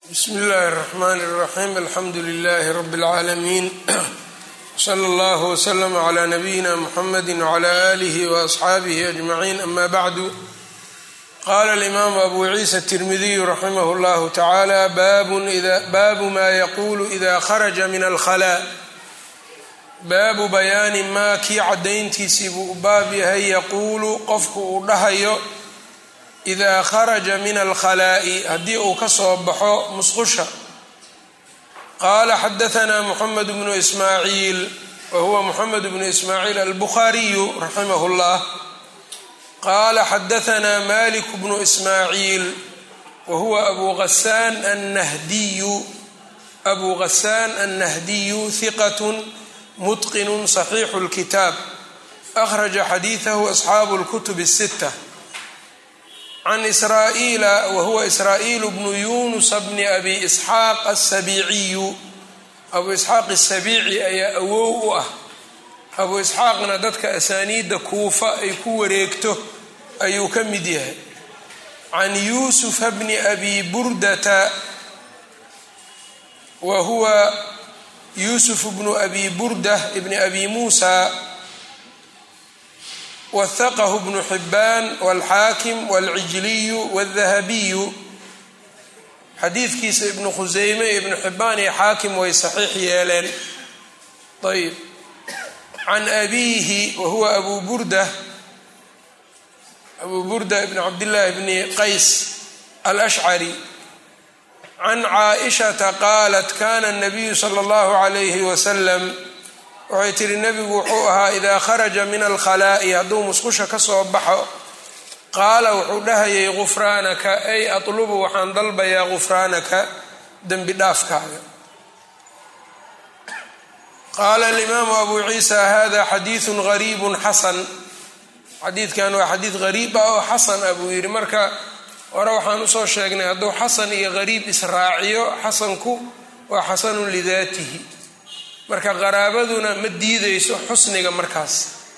bsmi اllahi الرحmn الرaxيm alxamdu لlh rb العaalamiin slى اllah وslm عlى nabiyina mxamedi وعlى آlih وأصxaabih أجmaعin ama bعdu qala اlimam abu ciisa التirmidiy raximah اllah taعalى baabu ma yaqulu إida kharaja min alkhlاء baabu bayaani maa kii cadayntiisii buu u baab yahay yaquulu qofku uu dhahayo idaa kharaja min alkhalaa'i haddii uu ka soo baxo musqusha qaala xadahanaa moxamed bnu ismaaciil wa huwa moxamed bnu ismaaciil albukhaariyu raximah اllah qaala xadahanaa malik bnu ismaaciil wa huwa abu hasaan annahdiyu abu hasaan annahdiyu hiqat mutqinu صaxiixu اlkitaab akhraja xadiidahu asxaabu اlkutub الsita can israa'iila wa huwa israa'iil bnu yunusa bni abi isxaaq asabiiciyu abu isxaaq asabiici ayaa awow u ah abu isxaaqna dadka asaaniidda kuufa ay ku wareegto ayuu ka mid yahay can yuusufa bni abi burdata wa huwa yuusuf bnu abi burda bni abi muusa wahaqahu bnu xibaan walxaakim walcijliyu wاldahabiyu xadiidkiisa ibnu khuseyme ibnu xibaan iyo xaakim way saxiix yeeleen ayb can abiihi wa huwa abu burda abu burda ibn cabdillaahi bni qays alashcari can caaishata qaalat kana nabiyu sala allahu calayhi wasalam waxay tihi nebigu wuxuu ahaa idaa kharaja min alkhalaa'i hadduu musqusha ka soo baxo qaala wuxuu dhahayay gufraanaka ay atlubu waxaan dalbayaa gufraanaka dembi dhaafkaaga qaala alimaamu abu ciisa hada xadiidun gariibun xasan xadiidkan waa xadiid gariib ah oo xasan ah buu yidhi marka hore waxaan usoo sheegnay hadduu xasan iyo gariib israaciyo xasanku waa xasanun lidaatihi marka qaraabaduna ma diideyso xusniga markaas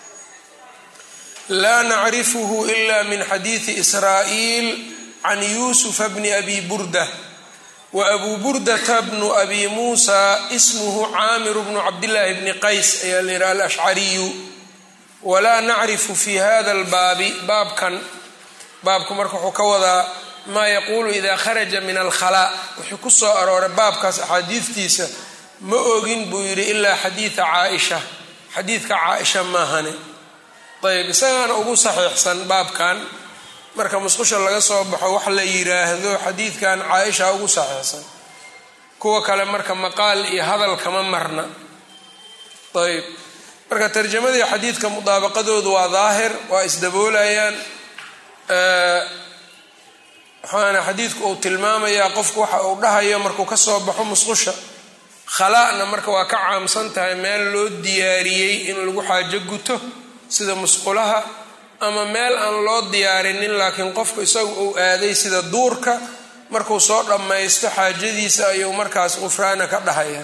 laa nacrifuhu ila min xadiidi israa'iil can yuusufa bni abi burda wa abu burdata bnu abi muusa ismuhu caamiru bnu cabdillaahi bni qays ayaa la yidhaha alashcariyu walaa nacrifu fi hada albaabi baabkan baabku marka wuxuu ka wadaa maa yaquulu ida kharaja min alkhalaa wuxuu ku soo arooray baabkaas axaadiidtiisa ma ogin buu yidhi ilaa xadiida caaisha xadiidka caaisha maahane ayb isagaana ugu saxiixsan baabkan marka musqusha laga soo baxo wax la yiraahdo xadiidkan caaisha ugu saxiixsan kuwa kale marka maqaal iyo hadal kama marna ayb marka tarjamadii xadiidka mudaabaqadoodu waa daahir waa isdaboolayaan waxaana xadiidku uu tilmaamayaa qofku waxa uu dhahayo markuu ka soo baxo musqusha khala'na marka waa ka caamsan tahay meel loo diyaariyey in lagu xaajo guto sida musqulaha ama meel aan loo diyaarinin laakiin qofku isagu uu aaday sida duurka markuu soo dhammaysto xaajadiisa ayuu markaas qufraana ka dhahaya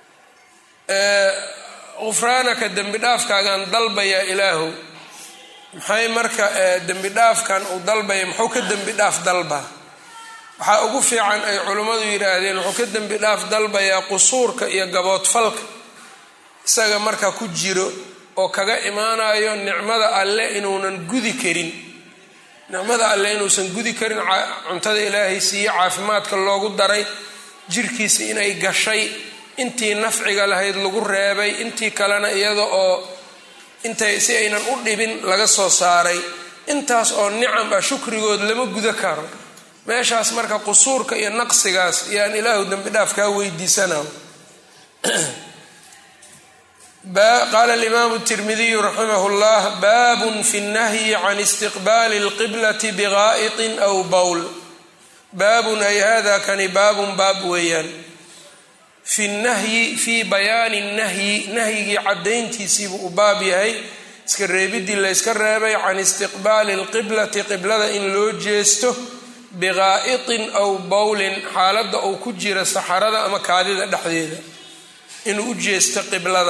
qufraanaka dembi dhaafkaagaan dalbayaa ilaahu maxay marka dembi dhaafkan uu dalbaya muxuu ka dembi dhaaf dalba waxaa ugu fiican ay culimmadu yidhaahdeen wuxuu ka dembi dhaaf dalbayaa qusuurka iyo gaboodfalka isaga marka ku jiro oo kaga imaanayo nicmada alle inuunan gudi karin nicmada alle inuusan gudi karin cuntada ilaahay siiye caafimaadka loogu daray jirkiisa inay gashay intii nafciga lahayd lagu reebay intii kalena iyada oo intay si aynan u dhibin laga soo saaray intaas oo nicam ah shukrigood lama guda karo meeshaas marka qusuurka iyo naqsigaas yaan ilaahu dembi dhaaf kaa weydiisana qaala alimaamu tirmidiyu raximah llah baabun fi nnahyi can istiqbaali اlqiblati bigaa'iطin aw bowl baabun ay hada kani baabun baab weeyaan fi nahyi fii bayaani nahyi nahyigii caddayntiisiibuu u baab yahay iska reebidii la yska reebay can istiqbaali اlqiblati qiblada in loo jeesto biqaa'itin aw bowlin xaaladda uu ku jira saxarada ama kaadida dhexdeeda inuu u jeesto qiblada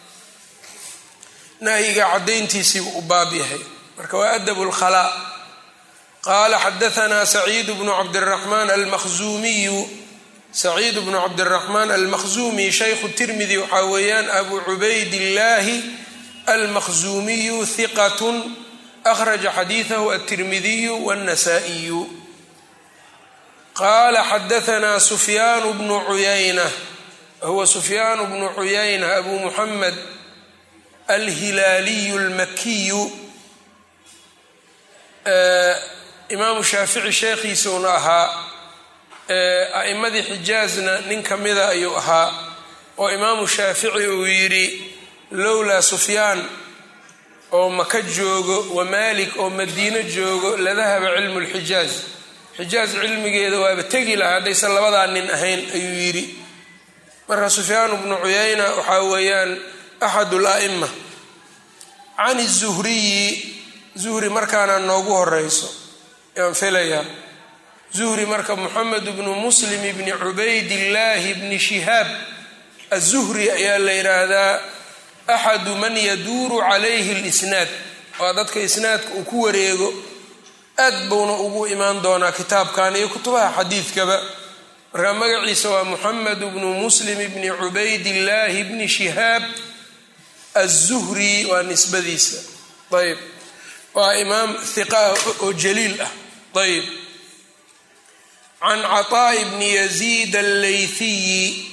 nahyiga caddayntiisiibuu u baab yahay marka waa adabu lkhalaa qaala xadaanaa saciid bnu cabdiraxmaan almakhzuumiyu saciid bnu cabdiraxmaan almakhzuumi shaykhu tirmidi waxaa weeyaan abu cubaydillaahi almakhzuumiyu hiqatun akhraja xadiidahu altirmidiyu wاnnasaa'iyu qaala xadaanaa sufyaanu bnu cuyayna huwa sufyaanu bnu cuyayna abu muxamed alhilaaliyu almakiyu imaamu shaafici sheekhiisuuna ahaa a'imadii xijaazna nin ka mida ayuu ahaa oo imaamu shaafici uu yidhi lowlaa sufyaan oo maka joogo wa maalik oo madiino joogo ladahaba cilmu lxijaaz xijaaz cilmigeeda waaba tegi lahaa haddaysan labadaa nin ahayn ayuu yidhi marka sufyaan bnu cuyayna waxaa weeyaan axad la'ima can zuhriyi zuhri markaana noogu horeyso yaan filayaa zuhri marka moxamed bnu muslim bni cubaydillaahi bni shihaab azuhri ayaa la yidhaahdaa axadu man yaduuru calayhi lisnaad waa dadka isnaadka uu ku wareego aad buuna ugu imaan doonaa kitaabkan iyo kutubaha xadiidkaba marka magaciisa waa moxamed bnu muslim bni cubaydillaahi bni shihaab azuhri waa nisbadiisa ayb waa imaam hiqa oo jaliil ah ayb can caطaa'i bni yaziid allaythiyi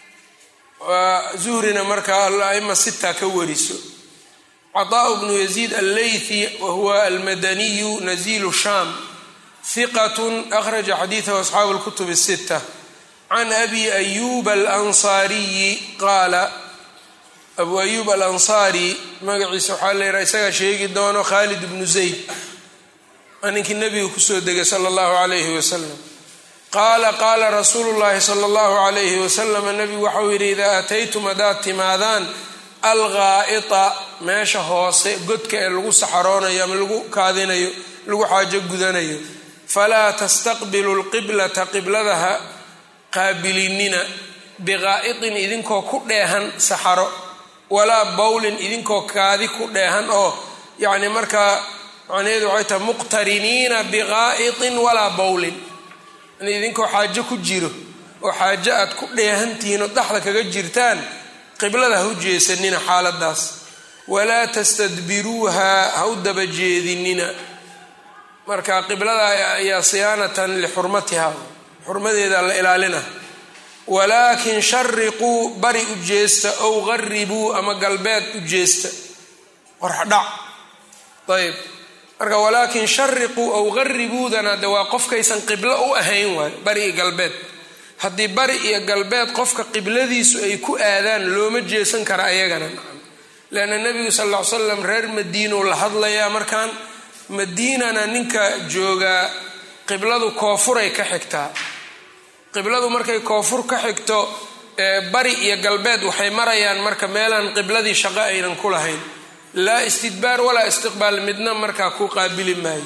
waa zuhrina markaa alaima sita ka wariso caطaء bnu yaziid allaythi wahuwa almadaniyu nazilu sham hiqat akhraja xadiidahu asxaabu اlkutub الsita can abi ayub alanصaariyi qaala abu ayub alansaari magaciisa waxaa la yidhaha isagaa sheegi doono khaalid bnu zayd waa ninkii nebiga kusoo degay sala allahu calayhi wasalam qaala qaala rasuulu llaahi sala allahu calayhi wasalam nebigu waxau yidhi idaa ataytum haddaad timaadaan alghaa'ita meesha hoose godka ee lagu saxaroonayo ama lagu kaadinayo lagu xaajo gudanayo falaa tastaqbilu lqiblata qibladaha qaabilinina biqaa'itin idinkoo ku dheehan saxaro walaa bowlin idinkoo kaadi ku dheehan oo yacni markaa macnaheedu waxay tahay muqtariniina biqaa'itin walaa bowlin in idinkoo xaajo ku jiro oo xaajo aad ku dheehantihiin oo dhaxda kaga jirtaan qiblada ha u jeesanina xaaladaas walaa tastadbiruuha ha u daba jeedinina marka qiblada ayaa siyaanatan lixurmatiha xurmadeeda la ilaalina walaakin shariquu bari u jeesta ow qaribuu ama galbeed u jeesta qorxdhac ayb marka walaakin shariquu ow qaribuudana de waa qofkaysan qiblo u ahayn waayo bari iyo galbeed haddii bari iyo galbeed qofka qibladiisu ay ku aadaan looma jeesan kara ayagana leanna nebigu sal ll ly slam reer madiinuu la hadlayaa markaan madiinana ninka joogaa qibladu koofuray ka xigtaa qibladu markay koonfur ka xigto bari iyo galbeed waxay marayaan marka meelaan qibladii shaqo aynan ku lahayn laa istidbaar walaa istiqbaal midna markaa ku qaabili maayo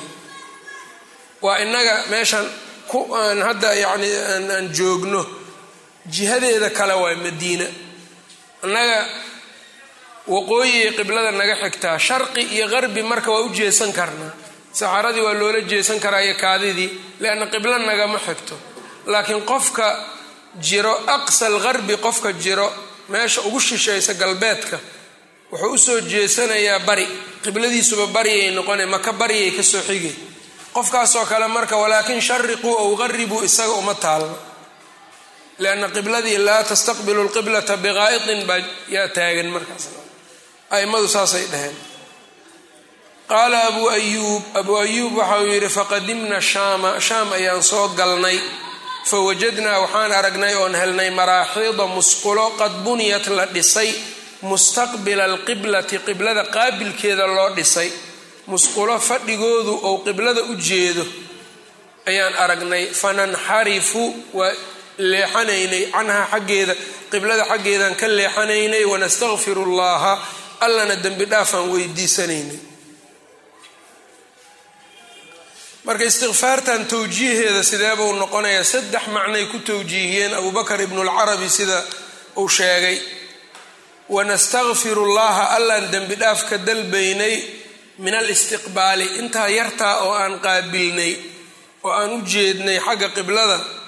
waa inaga meeshan aan hadda yani aan joogno jihadeeda kale waa madiina annaga waqooyiyay qiblada naga xigtaa sharqi iyo qarbi marka waa u jeesan karnaa saxaradii waa loola jeesan karaa iyo kaadidii leanna qiblo nagama xigto laakiin qofka jiro aqsal qarbi qofka jiro meesha ugu shishaysa galbeedka wuxuu usoo jeesanayaa bari qibladiisuba bariyay noqona maka bariyay kasoo xigay qofkaasoo kale marka walaakin shariquu ow qaribuu isaga uma taalno lianna qibladii laa tastaqbilu lqiblata biqaa'itin baa yaa taagan markaas a'immadu saasay dhaheen qaala abuu ayuub abuu ayuub waxa uu yidhi faqadimna shaama shaam ayaan soo galnay fawajadnaa waxaan aragnay oon helnay maraaxiida musqulo qad buniyat la dhisay mustaqbila alqiblati qiblada qaabilkeeda loo dhisay musqulo fadhigoodu ou qiblada u jeedo ayaan aragnay fananxarifu waa leexanaynay canhaa xaggeeda qiblada xaggeedaan ka leexanaynay wanastakfiru llaha allana dembi dhaafaan weydiisanaynay marka istikfaartan towjiiheeda sideebuu noqonayaa saddex macnay ku towjiihiyeen abubakar ibnulcarabi sida uu sheegay wanastakfiru llaha allaan dembi dhaaf ka dalbaynay min alistiqbaali intaa yartaa oo aan qaabilnay oo aan u jeednay xagga qiblada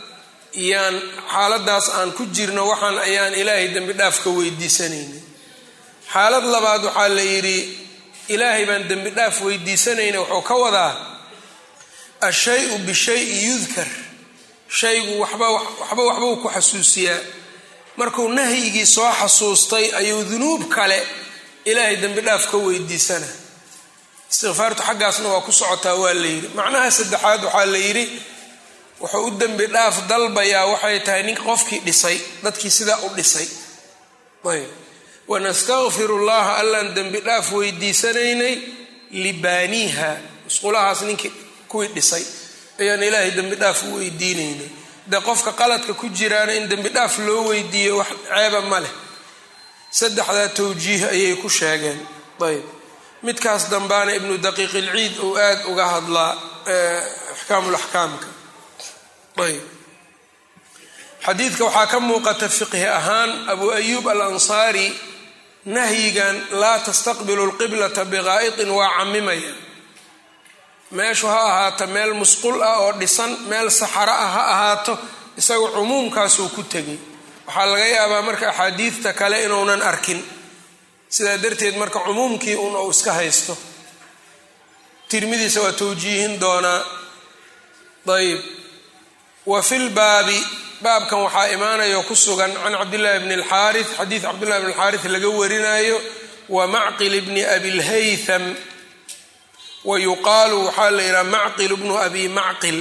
yaan xaaladaas aan ku jirno waxaan ayaan ilaahay dembi dhaaf ka weydiisanayna xaalad labaad waxaa la yidhi ilaahay baan dembi dhaaf weydiisanayna wuxuu ka wadaa ashay-u bishayi yudkar shaygu waxba waxba waxbuu ku xasuusiyaa markuu nahyigii soo xasuustay ayuu dunuub kale ilaahay dembi dhaaf ka weydiisana istikfaartu xaggaasna waa ku socotaa waa la yidhi macnaha saddexaad waxaa la yidhi wuxuu u dembi dhaaf dalbayaa waxay tahay nin qofkii dhisay dadkii sidaa u dhisay ayb wanastakfiru llaha allaan dembi dhaaf weydiisanaynay libaaniiha musqulahaas ninkii kuwii dhisay ayaan ilaahay dembi dhaaf u weydiinaynay dee qofka qaladka ku jiraana in dembi dhaaf loo weydiiyo wax ceeba ma leh saddexdaa tawjiih ayay ku sheegeen ayb midkaas dambaana ibnu daqiiq ilciid uu aada uga hadlaa axkaamulaxkaamka ayb xadiidka waxaa ka muuqata fiqhi ahaan abu ayuub al ansaari nahyigan laa tastaqbilu lqiblata biqaa'itin waa camimaya meeshu ha ahaato meel musqul ah oo dhisan meel saxaro ah ha ahaato isaga cumuumkaasuu ku tegay waxaa laga yaabaa marka axaadiidta kale inuunan arkin sidaa darteed marka cumuumkii un uu iska haysto tirmidiisa waa tawjiihin doonaa ayb wa filbaabi baabkan waxaa imaanayo ku sugan can cabdillahi bni alxaari xadiid cabdillahi bni alxaaris laga warinayo wa macqil bni abilhaytham wa yuqaalu waxaa la yidhaha macqil bnu abi macqil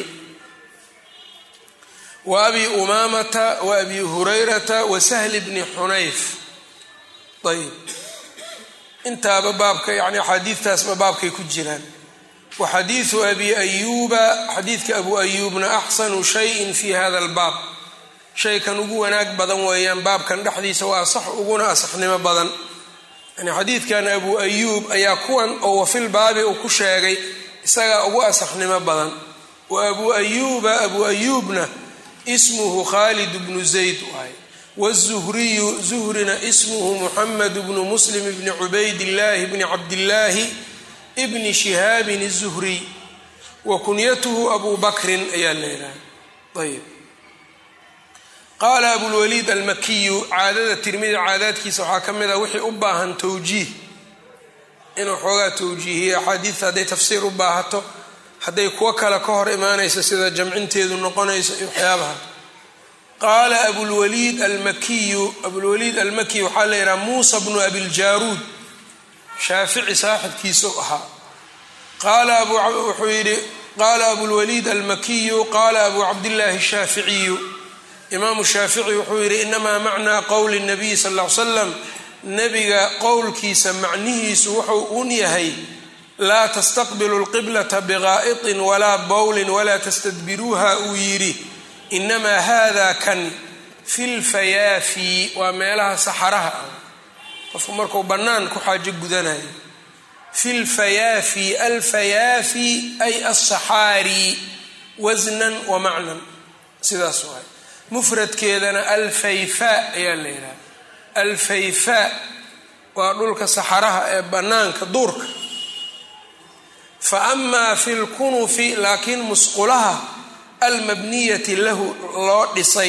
wa abi umaamata wa abi hurayrata wa sahli bni xunayf ayb intaaba baabka yani axaadiidtaasba baabkay ku jiraan wa xadiidu abi ayuuba xadiidka abu ayuubna axsanu shayin fi hada albaab shaykan ugu wanaag badan weeyaan baabkan dhexdiisa waa asax uguna asaxnimo badan yani xadiidkan abu ayuub ayaa kuwan oo wafil baabi uu ku sheegay isagaa ugu asaxnimo badan wa abu ayuuba abu ayuubna ismuhu khaalid bnu zayd waay wzuhriyu zuhrina ismuhu muxamed bnu muslim bni cubaydillaahi bni cabdillaahi bni shihaabin الzuhriy wa kunyatuhu abu bakrin ayaa leedahay ayb qaala abulwaliid almakiyu caadada tirmidi caadaadkiisa waxaa ka mid ah wixii u baahan towjiih inuu xoogaa towjiihiyo axaadiidta hadday tafsiir u baahato hadday kuwo kale ka hor imaanayso sida jamcinteedu noqonayso iyo waxyaabaha qaala abulwaliid almakiyu abulwaliid almakiy waxaa la yidhaha muusa bnu abiljaaruud shaafici saaxibkiisuu ahaa qaala wuxuu yidhi qaala abulwaliid almakiyu qaala abu cabdillaahi shaaficiyu imaamu shaafici wuxuu yidhi inamaa macnaa qowli nabiy sal ll ly slam nebiga qowlkiisa macnihiisu wuxuu un yahay laa tastaqbilu lqiblata biqaa'itin walaa bowlin walaa tastadbiruuha uu yidhi inamaa hada kan fi lfayaafi waa meelaha saxaraha ah qofku markuu bannaan ku xaajo gudanayo fi lfayaafi alfayaafi ay alsaxaari wasnan wa macnan sidaas waay mufradkeedana alfayfaa ayaa la yidhaha alfayfaa waa dhulka saxaraha ee bannaanka duurka fa amaa fi lkunufi laakiin musqulaha almabniyati lahu loo dhisay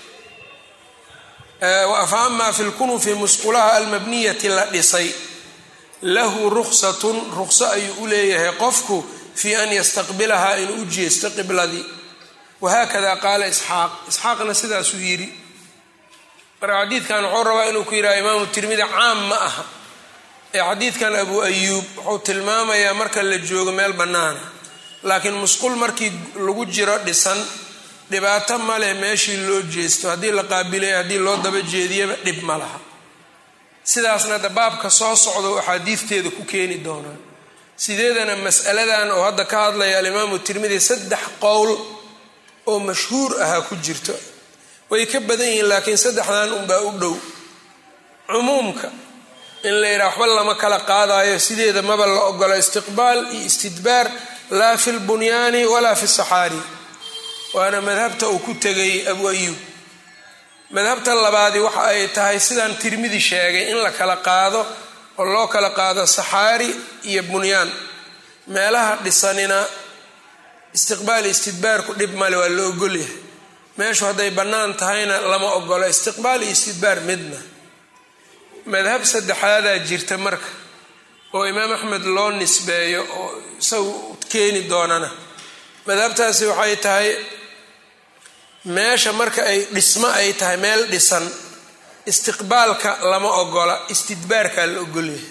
fa amaa fi lkunufi musqulaha almabniyati la dhisay lahu ruksatun rukso ayuu u leeyahay qofku fii an yastaqbilahaa inuu u jeesto qibladii wahaakada qaala isxaaq isxaaqna sidaasuu yidhi marka xadiidkan wuxuu rabaa inuu ku yidhaha imaamu tirmidi caam ma aha ee xadiidkan abu ayuub wuxuu tilmaamayaa marka la joogo meel bannaana laakiin musqul markii lagu jiro dhisan dhibaato ma leh meeshii loo jeesto haddii la qaabilay haddii loo daba jeediyaba dhib ma laha sidaasna da baabka soo socda oo axaadiidteeda ku keeni doonaa sideedana mas'aladan oo hadda ka hadlaya alimaamu tirmidi saddex qowl oo mashhuur ahaa ku jirto way ka badan yihiin laakiin saddexdan unbaa u dhow cumuumka in la yidhaha waxba lama kala qaadayo sideeda maba la ogolo istiqbaal iyo istidbaar laa fi lbunyaani walaa fi saxaari waana madhabta uu ku tegay abu ayuub madhabta labaadi waxa ay tahay sidaan tirmidi sheegay in la kala qaado oo loo kala qaado saxaari iyo bunyaan meelaha dhisanina istiqbaal istidbaarku dhib male waa la ogolyahay meeshu hadday bannaan tahayna lama ogolo istiqbaal iyo istidbaar midna madhab saddexaadaa jirta marka oo imaam axmed loo nisbeeyo oo isagu keeni doonana madhabtaasi waxay tahay meesha marka ay dhismo ay tahay meel dhisan istiqbaalka lama ogola istidbaarkaa la ogolyahay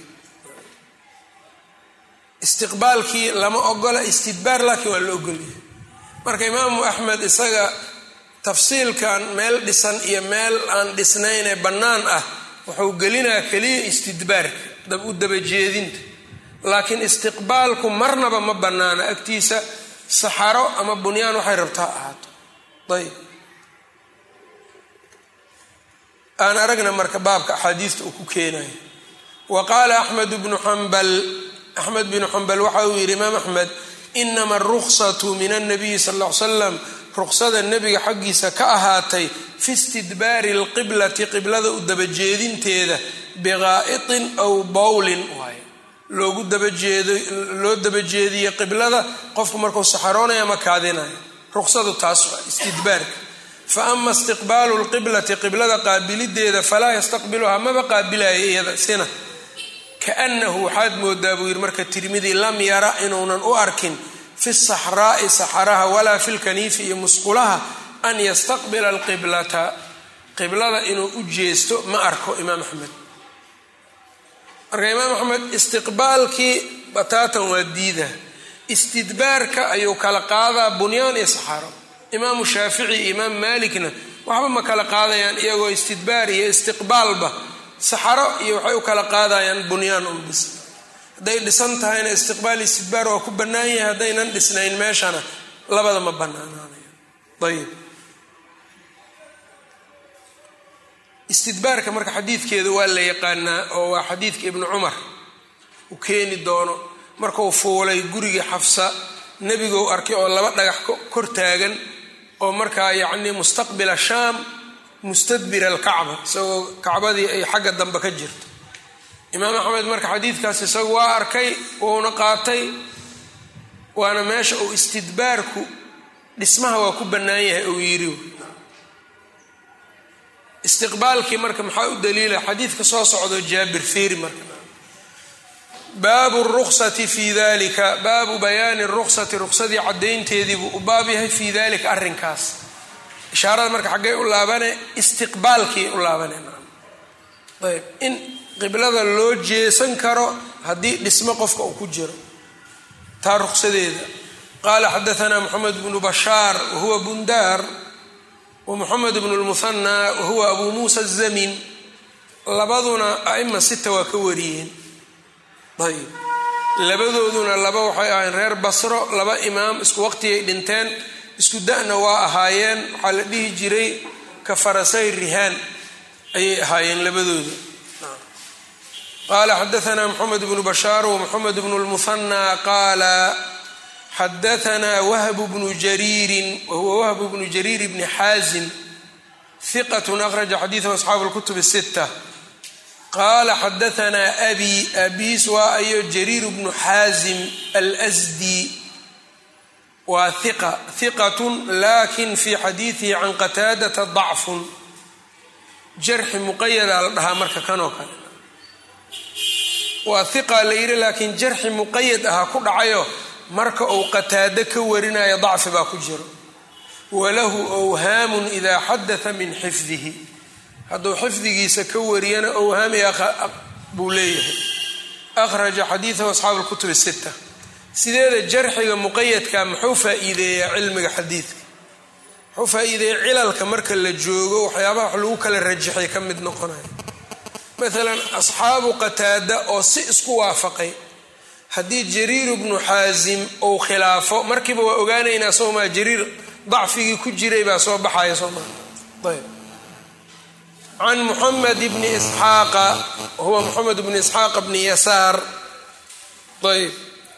istiqbaalkii lama ogola istidbaar laakiin waa la ogolyahay marka imaamu axmed isaga tafsiilkan meel dhisan iyo meel aan dhisnayn ee bannaan ah wuxuu gelinaa keliya istidbaarka u dabajeedinta laakiin istiqbaalku marnaba ma bannaana agtiisa saxaro ama bunyaan waxay rabtaa ahaato ayb aan aragna marka baabka axaadiista uu ku keenayo wa qaala axmed bnu xambal axmed binu xambal waxa uu yidhi imaam axmed inama aruksatu min annabiyi sal ll ly slam ruksada nebiga xaggiisa ka ahaatay fi istidbaari alqiblati qiblada u dabajeedinteeda biqaa'itin aw bowlin waay loogu dabajeedo loo dabajeediye qiblada qofku markuu saxaroonayo ama kaadinayo ruksadu taas waa istidbaarka fa ama istiqbaalu lqiblati qiblada qaabilideeda falaa yastaqbiluhaa maba qaabilayo iyada sina kaanahu waxaad moodaa buu yidhi marka tirmidi lam yara inuunan u arkin fi saxraa'i saxaraha walaa fi lkaniifi iyo musqulaha an yastaqbila alqiblata qiblada inuu u jeesto ma arko imaam axmed marka imaam axmed istiqbaalkii bataatan waa diida istidbaarka ayuu kala qaadaa bunyaan iyo saxaro imaamu shaafici iyo imaam maalikna waxba ma kala qaadayaan iyagoo istidbaar iyo istiqbaalba saxaro iyo waxay u kala qaadayaan bunyaan un bis hadday dhisan tahayna istiqbaal istidbaar waa ku bannaan yahay haddaynan dhisnayn meeshana labada ma bannaanaanayo ayib istidbaarka marka xadiidkeeda waa la yaqaanaa oo waa xadiidka ibnu cumar uu keeni doono markuu fuulay gurigii xafsa nebigou arkay oo laba dhagax kor taagan oo markaa yacnii mustaqbila shaam mustadbira alkacba isagoo kacbadii ay xagga dambe ka jirto imaam axmed marka xadiidkaas isagu waa arkay wuuna qaatay waana meesha uu istidbaarku dhismaha waa ku bannaan yahay uu yidhi istiqbaalkii marka maxaa u daliila xadiidka soo socdo jaabir fiiri marka baabu ruksati fi dalika baabu bayaani ruksati ruksadii caddaynteediibuu u baab yahay fii dalika arrinkaas ishaarada marka xaggay u laabane istiqbaalkii u laabane ayb in qiblada loo jeesan karo haddii dhismo qofka uu ku jiro taa ruksadeeda qaala xadaanaa moxamed bnu bashaar wahuwa bundaar wmuxamed bnu lmuhanaa wahuwa abu muusa azamin labaduna aima sita waa ka wariyeen ayb labadooduna laba waxay ahayn reer basro laba imaam isku waqtigay dhinteen isku da-na waa ahaayeen waxaa la dhihi jiray ka farasay rihaan ayay ahaayeen labadooda qaala xadaanaa moxamed bnu bashaar wmoxamed bnu lmuhanaa qaala xadaanaa wahbu bnu jariirin wahuwa wahbu bnu jariir bni xaazim hiqat akhraja xadiidahu asxaabu lkutub sita qaala xadaanaa abi abiis waa ayo jariir bnu xaazim alsdi waa hiqa hiqatun lakin fi xadiidihi can qataadata dacfun jarxi muqayada la dhahaa marka kanoo kale waa hiqa la yidhi laakiin jarxi muqayad ahaa ku dhacayo marka uu qataado ka warinayo dacfi baa ku jiro walahu whaamun idaa xadaa min xifdihi hadduu xifdigiisa ka wariyana owhaami buu leeyahay akhraja xadiidahu asxaabu lkutub sita sideeda jarxiga muqayadka muxuu faa-iideeyaa cilmiga xadiidka muxuu faa-iideeya cilalka marka la joogo waxyaabaha wax lagu kala rajaxay ka mid noqonayo maalan asxaabu qataada oo si isku waafaqay haddii jariir bnu xaasim uu khilaafo markiiba waa ogaanaynaa soomaa jariir dacfigii ku jiray baa soo baxaya sooma ayb can muxamed bni isxaaqa huwa moxamed bni isxaaqa bni yasaar ayb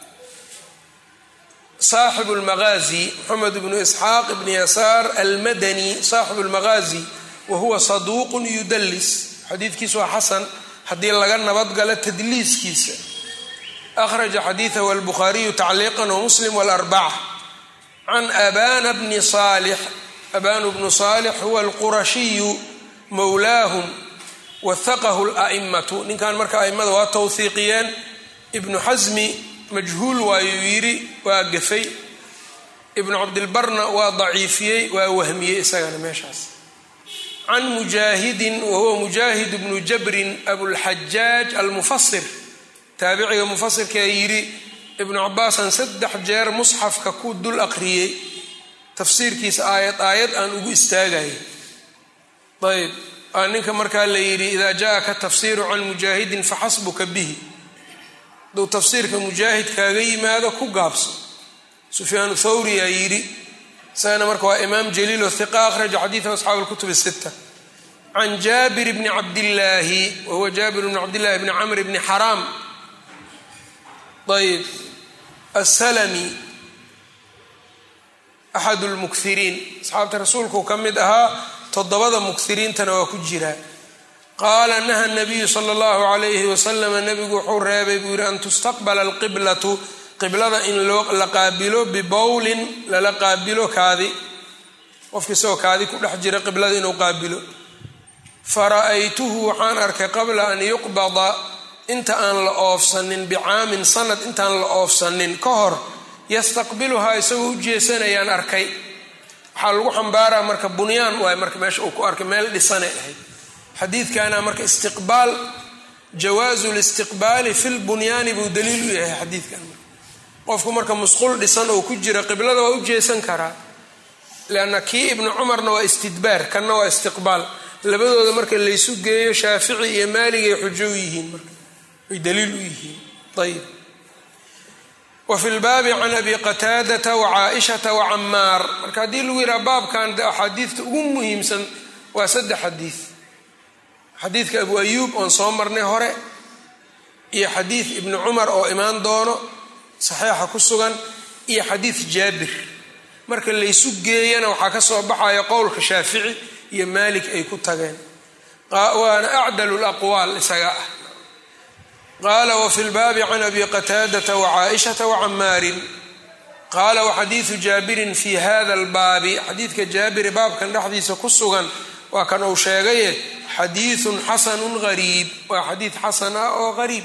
saaxibu lmagaazi moxamed bnu isxaaq bni yasaar almadani saaxibu lmagaazi wa huwa saduuqun yudalis xadiidkiisu waa xasan haddii laga nabadgalo tadliiskiisa akhraja xadiidahu albukhaariyu tacliiqan wamuslim walarbaca can abana bni saalix abanu bnu saalix huwa alqurashiyu mowlaahum wahaqahu la'imatu ninkan marka a'immada waa towhiiqiyeen ibnu xasmi majhuul waayuu yidhi waa gafay ibnu cabdilbarna waa daciifiyey waa wahmiyey isagana meeshaas can mujaahidin wahuwa mujaahid bnu jabrin abulxajaaj almufasir taabiciga mufasirkaa yidhi ibnu cabaasan saddex jeer musxafka ku dul aqriyey tafsiirkiisa aayad aayad aan ugu istaagay ayb aa ninka markaa la yidhi idaa jaءaka tafsiiru can mujaahidin faxasbuka bihi hadduu tafsiirka mujaahid kaaga yimaado ku gaabso sufyaanu thawri aa yidhi isagana marka waa imaam jaliilo hiqa akhraja xadiidahu asxaabu lkutub sita can jaabir bni cabdillaahi wahuwa jaabir bni cabdillahi bni camr bni xaraam ayb asalami axad lmukiriin asxaabta rasuulku ka mid ahaa toddobada mukiriintana waa ku jiraa qaala naha nabiyu sala allahu calayhi wasalama nabigu wuxuu reebay buu yidhi an tustaqbala alqiblatu qiblada in la qaabilo bibowlin lala qaabilo kaadi qofka isagoo kaadi ku dhex jira qiblada inuu qaabilo fara'aytuhu waxaan arkay qabla an yuqbada inta aan la oofsanin bicaamin sanad intaan la oofsanin ka hor yastaqbiluhaa isagoo u jeesanayaan arkay waxaa lagu xambaaraa marka bunyaan waay marka meesha uu ku arkay meel dhisanay ahayd xadiidkana marka istiqbaal jawaazu listiqbaali fi lbunyaani buu daliil u yahay xadiidkan qofku marka musqul dhisan oo ku jira qiblada waa u jeesan karaa leanna kii ibnu cumarna waa istidbaar kanna waa istiqbaal labadooda marka laysu geeyo shaafici iyo maaligay xujo u yihiin marka ay daliil u yihiin ayb wa fi lbaabi can abi qataadata wa caaishata wa camaar marka haddii lagu yidhaha baabkan de axaadiidta ugu muhiimsan waa saddex xadiid xadiidka abu ayuub oon soo marnay hore iyo xadiid ibni cumar oo imaan doono saxiixa ku sugan iyo xadiid jaabir marka laysu geeyana waxaa ka soo baxaya qowlka shaafici iyo maalik ay ku tageen waana acdalu laqwaal isaga ah qaala wafi lbaabi can abi qataadata wacaaishata wacamaarin qaala waxadiidu jaabirin fi hada albaabi xadiidka jaabiri baabkan dhexdiisa ku sugan waa kan uu sheegaye xadiidun xasanun gariib waa xadiid xasan ah oo gariib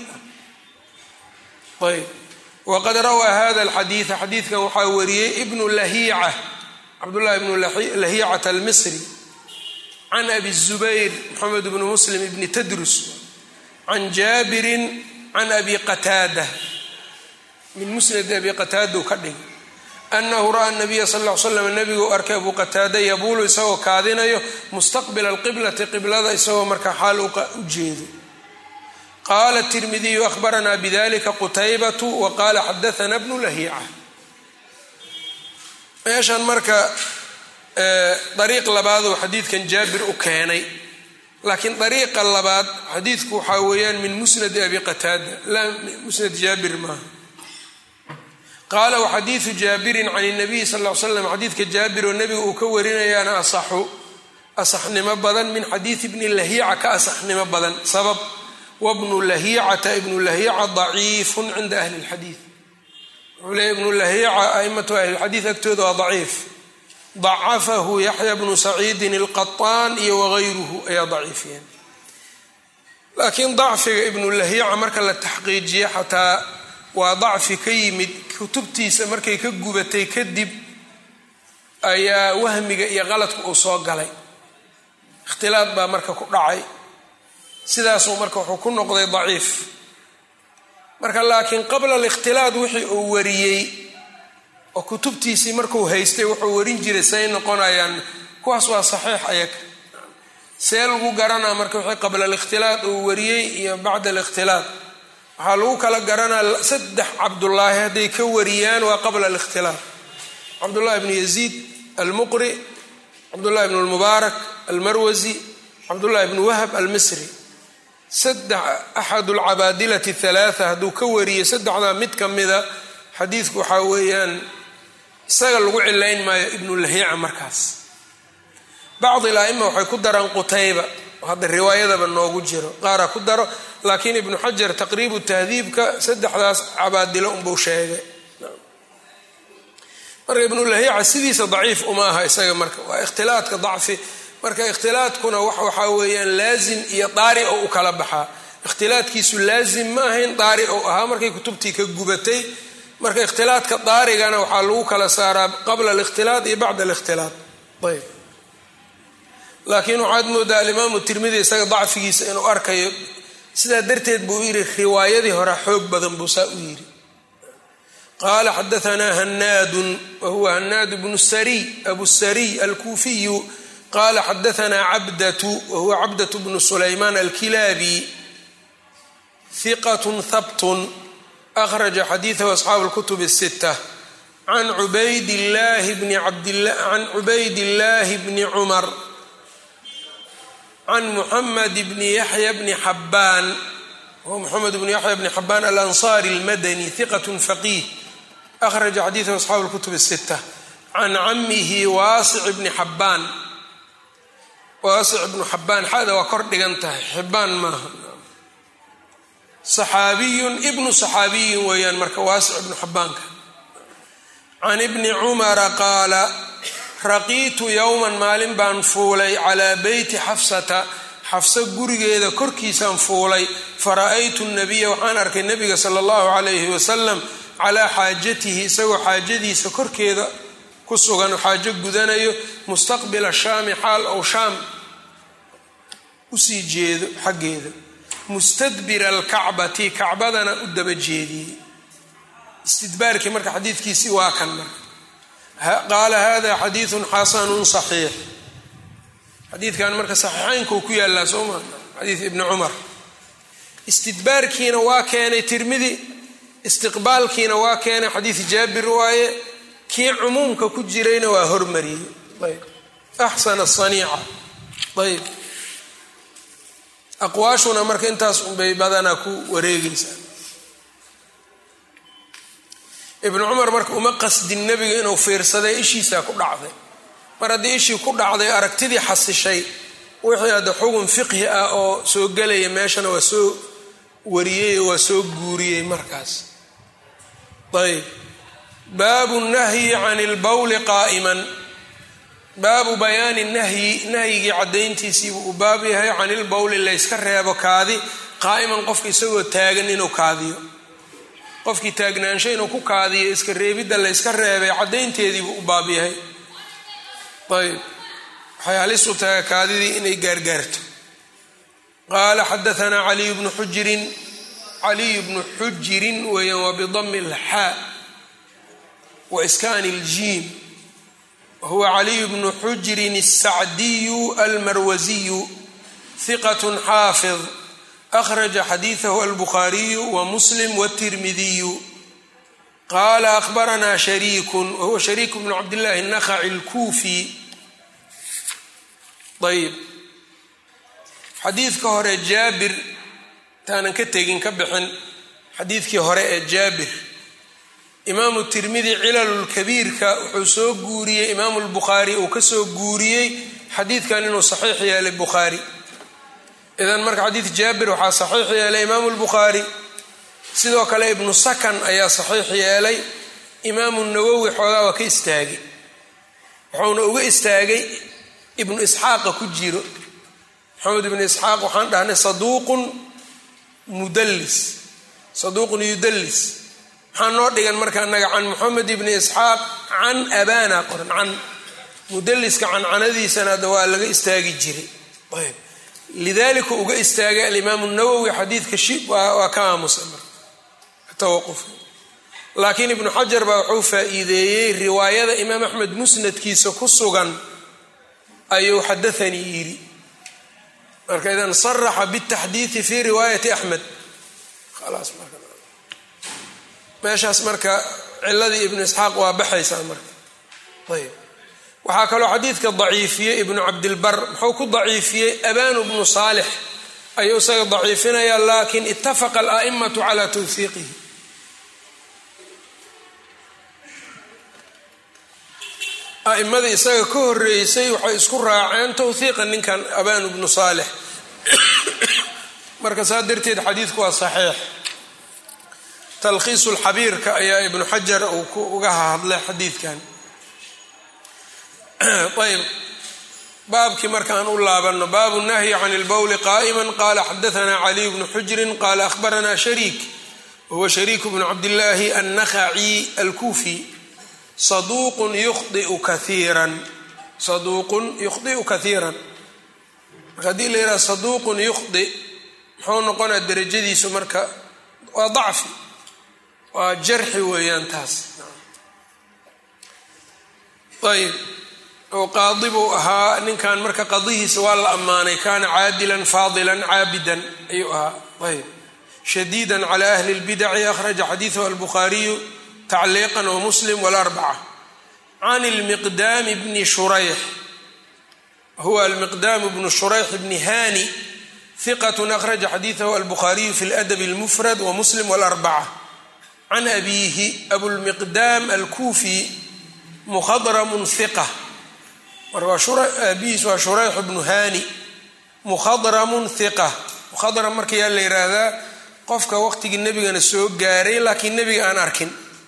ah ayb waqad rawaa hada alxadiida xadiidkan waxaa wariyey ibnu lahiica cabdullahi ibnu lahiicata almisri can abi zubayr moxamed bnu muslim ibni tadrus can jaabirin can abi qataada min musnadi abi qataada u ka dhigay anahu ra'a nabiya sal l slam nabigu arkay abu qataada yabuulu isagoo kaadinayo mustaqbila alqiblati qiblada isagoo markaa xaal u jeedo qaala tirmidiyu ahbaranaa bidalika qutaybatu wa qaala xadaana bnu lahiica meeshan marka dariiq labaaduu xadiidkan jaabir u keenay laakiin dariiqa labaad xadiidku waxaa weeyaan min musnadi abi qataada laa musnad jaabir maaha qaala waxadiidu jaabirin can nabiyi sal l slam xadiidka jaabir oo nebiga uu ka warinayaana asaxu asaxnimo badan min xadiidi ibni lahiica ka asaxnimo badan sabab wabnu lahiicata ibnu lahiica daciifun cinda ahli lxadiid wuxuu leeya ibnu lahiica aimatu ahli lxadiid agtooda waa daciif dacafahu yaxya bnu saciidin alqaطaan iyo wagayruhu ayaa daciifiyeen laakiin dacfiga ibnu lahiica marka la taxqiijiye xataa waa dacfi ka yimid kutubtiisa markay ka gubatay kadib ayaa wahmiga iyo qaladku uu soo galay ikhtilaad baa marka ku dhacay sidaasuu marka wuxuu ku noqday daciif marka laakiin qabla alikhtilaad wixii uu wariyey oo kutubtiisii markuu haystay wuxuu warin jiray say noqonayaan kuwaas waa saxiix ayaga see lagu garanaa marka wixii qabla alikhtilaad uu wariyey iyo bacda alikhtilaad waxaa lagu kala garanaa saddex cabdullaahi hadday ka wariyaan waa qabla alikhtilaaf cabdullahi bnu yaziid almuqri cabdullahi bnu lmubaarak almarwasi cabdullahi bnu wahab almisri saddex axad alcabaadilati halaatha hadduu ka wariyo saddexdaa mid ka mida xadiidku waxaa weeyaan isaga lagu cilayn maayo ibnu lahiica markaas bacdi laima waxay ku daraan qutayba hadda riwaayadaba noogu jiro qaara ku daro laakiin ibnu xajar taqriibu tahdiibka saddexdaas cabaadilo unbuu sheegay marka ibnulahiica sidiisa daciif uma aha isaga marka waa ikhtilaadka dacfi marka ikhtilaadkuna waxaa weeyaan laazim iyo daari oo u kala baxaa ikhtilaadkiisu laazim ma ahayn daari ou ahaa markay kutubtii ka gubatay marka ikhtilaadka daarigana waxaa lagu kala saaraa qabla alikhtilaad iyo bacda alikhtilaad ayb laakiin waxaad moodaa alimaamu tirmidi isaga dacfigiisa inuu arkayo sidaa darteed buu yidhi riwaayadii hore xoog badan buu saa u yidhi qaala xadaanaa hanaadun wahuwa hanaad bnu sariy abu sariy alkuufiyu qala xadaanaa cabdatu wahuwa cabdatu bnu sulaymaan alkilaabi hiqat habtun akhraja xadiidahu asxaabu lkutub الsita can cubaydillaahi bni cumar can muxamed bni yaxya bni xabaan wahuwa muxamed bni yaxya bni xabaan alanصari اlmadani hiqat faqiih akhraja xadiidahu asxaabu lkutub الsita can camihi waasic bni xabaan waasic ibnu xabaan xada waa kor dhigan tahay xibaan maaha saxaabiyun ibnu saxaabiyin weeyaan marka waasic ibnu xabaanka can ibni cumara qaala raqiitu yowman maalin baan fuulay calaa beyti xafsata xafso gurigeeda korkiisaan fuulay fara'aytu nabiya waxaan arkay nabiga sala allahu calayhi wasalam calaa xaajatihi isagoo xaajadiisa korkeeda ku sugan xaajo gudanayo mustaqbila shaami xaal ou shaam usii jeedo xaggeeda mustadbira alkacbati kacbadana u daba jeediyey istidbaarkii marka xadiidkiisii waa kan marka qaala hada xadiidun xasanun saxiix xadiidkan marka saxiixaynkuu ku yaallaa soo maa xadiid ibni cumar istidbaarkiina waa keenay tirmidi istiqbaalkiina waa keenay xadiid jaabir waaye kii cumuumka ku jirayna waa hormariyey ayb axsana saniica ayb aqwaashuna marka intaas unbay badanaa ku wareegaysaa ibnu cumar marka uma qasdin nebiga inuu fiirsaday ishiisaa ku dhacday mar haddii ishii ku dhacday aragtidii xasishay wixii hadda xugun fiqhi ah oo soo gelaya meeshana waa soo wariyey oo waa soo guuriyey markaas ayb baabu nahyi can ilbowli qaa'iman baabu bayaani nahyi nahyigii caddayntiisiibuu u baab yahay can ilbowli layska reebo kaadi qaa'iman qofka isagoo taagan inuu kaadiyo qofkii taagnaansho inuu ku kaadiyo iska reebidda layska reebay caddaynteediibuu u baab yahay ayb waxay halis u tahay kaadidii inay gaargaarto qaala xadaanaa caliyu bnu xujirin caliyu bnu xujirin weeyaan waa bidami lxaa wa iskaani iljiim wahuwa caliyu bnu xujirin الsacdiyu almarwasiyu hiqat xaafid akhraja xadiidahu albukhaariyu wa muslim wاtirmidiyu qaala ahbaranaa shariiku wahuwa shariik bnu cabdillahi الnakhaci اlkuufi ayb xadiidka hore jaabir intaanan ka tegin ka bixin xadiidkii hore ee jaabir imaamu tirmidi cilalulkabiirka wuxuu soo guuriyey imaamu lbukhaari uu ka soo guuriyey xadiidkan inuu saxiix yeelay bukhaari idan marka xadiid jaabir waxaa saxiix yeelay imaamu lbukhaari sidoo kale ibnu sakan ayaa saxiix yeelay imaamu nawowi xoogaa waa ka istaagay wuxuuna uga istaagay ibnu isxaaqa ku jiro maxamed ibnu isxaaq waxaan dhahnay saduuqun mudallis saduuqun yudallis maxaa noo dhigan marka anaga can moxamed ibni isxaaq can abana qoran can mudalliska cancanadiisana hadda waa laga istaagi jiray ayb lidalika uga istaagay alimaamu nawowi xadiidka shi waa ka aamusay marka tawaquf laakiin ibnu xajar baa wuxuu faa-iideeyey riwaayada imaam axmed musnadkiisa ku sugan ayuu xadaanii yidhi marka idan saraxa bitaxdiidi fi riwaayati axmed khalaas marka meeshaas marka ciladii ibnu isxaaq waa baxaysaa marka ayb waxaa kaloo xadiidka daciifiyey ibnu cabdilbar muxuu ku daciifiyey abanu bnu saalix ayuu isaga daciifinaya lakin itafaqa ala'imatu cala tawhiiqihi a'imadii isaga ka horeysay waxay isku raaceen tawhiiqa ninkan abanu bnu saalix marka saa darteed xadiidku waa saxiix talkhiisu lxabiirka ayaa ibnu xajar uu uga hadlay xadiidkan ayb baabkii markaan u laabano baabu nahyi can اlbowli qaa'ima qala xadaثna caliy bnu xujrin qala ahbarana shariik wahuwa shariik bnu cabdillaahi annakhaci alkufi saduuqun yukhdiu kaiiran saduuqun yukhdi'u kaiiran marka haddii la yidhaha saduuqun yukhdi muxuu noqonaa derajadiisu marka waa dacfi waa jarxi weeyaan taas ayb oo qaadi buu ahaa ninkan marka qadihiisa waa la ammaanay kaana caadilan faadilan caabidan ayuu ahaa ayb shadiida cala ahli اlbidaci akhraja xadiidahu albukhaariyu tacliiqan wamuslim walarbaca can lmiqdaami bni shurayx huwa almiqdaamu bnu shurayx bni hani hiqat akhraja xadiidahu albukhaariyu fi ladabi اlmufrad wamuslim walarbaca can abiihi abulmiqdaam alkuufi mukhadramun hiqa marka aabihiis waa shurayx bnu hani mukhadramun hiqa mukhadram marka yaa la yidhaahdaa qofka waqtigii nebigana soo gaaray laakiin nebiga aan arkin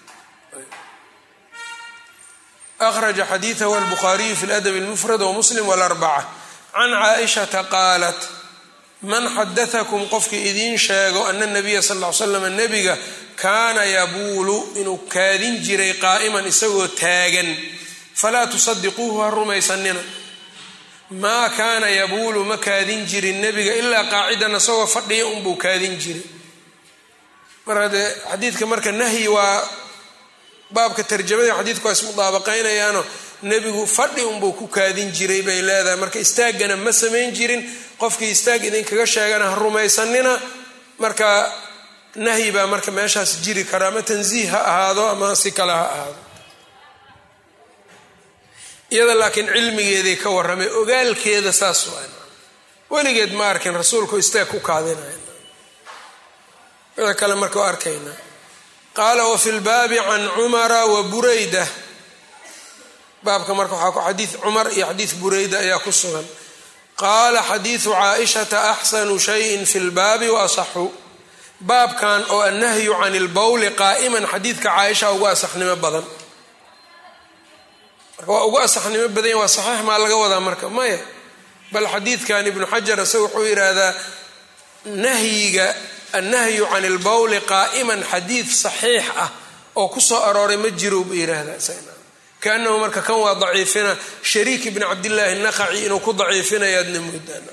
akhraja xadiidahu albukhaariyu fi ladabi اlmufrad wamuslim walarbaca can caaishata qaalat man xadatakum qofkii idiin sheego ana nabiya sal l slam nebiga kaana yabuulu inuu kaadin jiray qaa'iman isagoo taagan falaa tusadiquuhu ha rumaysanina maa kaana yabuulu ma kaadin jirin nebiga ilaa qaacidan isagoo fadhiya unbuu kaadin jiray marka dee xadiidka marka nahyi waa baabka tarjamada xadiidku waa ismudaabaqaynayaano nebigu fadhi unbuu ku kaadin jiray bay leedahay marka istaaggana ma samayn jirin qofkii istaag idinkaga sheegana ha rumaysanina marka nahyi baa marka meeshaas jiri kara ama tansiih ha ahaado ama si kale ha ahaado iyada laakiin cilmigeeday ka warramay ogaalkeeda saas waa weligeed ma arkin rasuulku istaag ku kaadinaya wixii kale marka u arkaynaa qaala wafi lbaabi can cumara wa burayda baabka marka waxaa ku xadiid cumar iyo xadiid burayda ayaa ku sugan qaala xadiidu caaishata axsanu shayin fi lbaabi wa asaxu baabkan oo annahyu can ilbowli qaa'iman xadiidka caaisha ugu asaxnimo badan marka waa ugu asaxnimo badanya waa saxiix maa laga wadaa marka maya bal xadiidkan ibnu xajar isaga wuxuu yidhaahdaa nahyiga annahyu can ilbowli qaa'iman xadiid saxiix ah oo ku soo arooray ma jiro buu yidhaahdaa kaanahu marka kan waa daciifina shariik ibni cabdillaahi naqaci inuu ku daciifinayaadna moodaan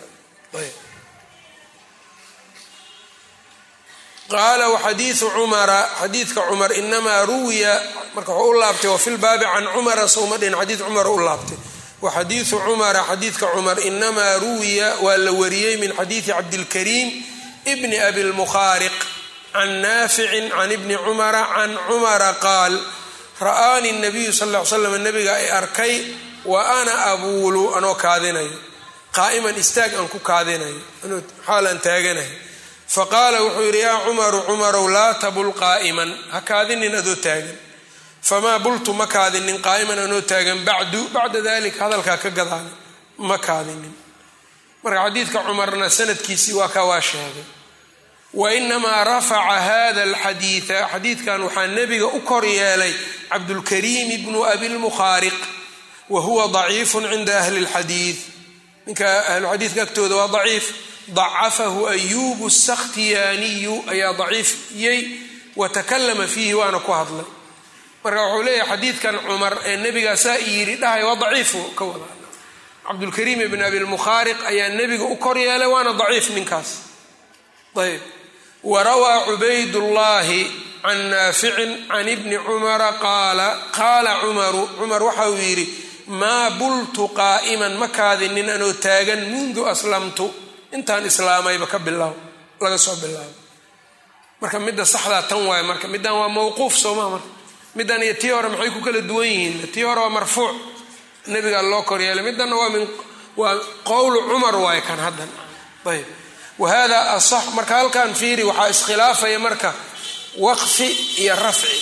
qaala waxadiidu cumara xadiidka cumar inamaa ruwiya marka wuxuu u laabtay wafi lbaabi can cumara sowma dhin xadiid cumar u laabtay waxadiidu cumara xadiidka cumar inamaa ruwiya waa la wariyey min xadiidi cabdilkariim bni abi lmukhaariq can naaficin can ibni cumara can cumara qaal ra'aani nabiyu sal ll ly slam nabiga ay arkay wa ana abuulu anoo kaadinayo qaa'iman istaag aan ku kaadinayo xaal aan taaganayo faqaala wuxuu yidhi yaa cumaru cumarow laa tabul qaa'iman ha kaadinin adoo taagan famaa bultu ma kaadinin qaa'iman anoo taagan bacdu bacda dalik hadalkaa ka gadaana ma kaadinin marka xadiidka cumarna sanadkiisii waa ka waa sheegay wa inamaa rafaca hada alxadiida xadiidkan waxaa nebiga u kor yeelay cabdulkariim bnu abilmukhaariq wa huwa daciifun cinda ahli اlxadiid ninka ahluxadiidka agtooda waa daciif dacafahu ayubu sakhtiyaaniyu ayaa daciifiyey wa takalama fiihi waana ku hadlay marka wuxuu leeyahay xadiidkan cumar ee nebigaa saa i yidhi dhahay waa daciifu ka wada cabdulkariim ibn abilmukhaariq ayaa nebiga u kor yeelay waana daciif ninkaas ayb warawaa cubaydullaahi can naaficin can ibni cumara qaala qaala cumaru cumar waxa uu yidhi maa bultu qaa'iman ma kaadinin anoo taagan mundu aslamtu intaan islaamayba ka bilaabo laga soo bilaabo marka midda saxdaa tan waaye marka middan waa mawquuf soomaa marka middan iyo tii hore maxay ku kala duwan yihiin tii hore waa marfuuc nebigaa loo kor yeelay middanna waa min waa qowlu cumar waaye kan haddan ayb wahada asax marka halkan fiiri waxaa iskhilaafaya marka waqfi iyo rafci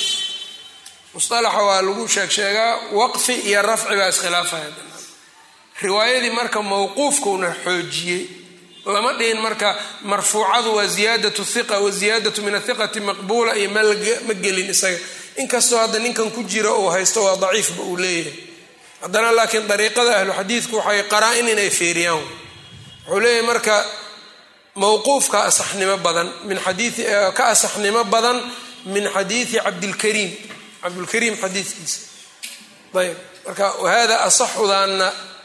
musalaxa waa lagu sheeg sheegaa waqfi iyo rafci baa iskhilaafaya riwaayadii marka mawquufkauna xoojiyey lama dhihin marka marfuucadu waa ziyaadatu hiqa wa ziyaadatu min athiqati maqbuula iyo ma gelin isaga inkastoo hadda ninkan ku jira uu haysto waa daciifba uu leeyahay haddana laakiin dariiqada ahlu xadiidku waxay qaraa-in inay feeriyaan wuxuu leeyahay marka mawquufka asaxnimo badan min xadii ka asaxnimo badan min xadiidi cabdilkariim cabdulkariim xadiidkiisa ayb marka wahada asaxudaana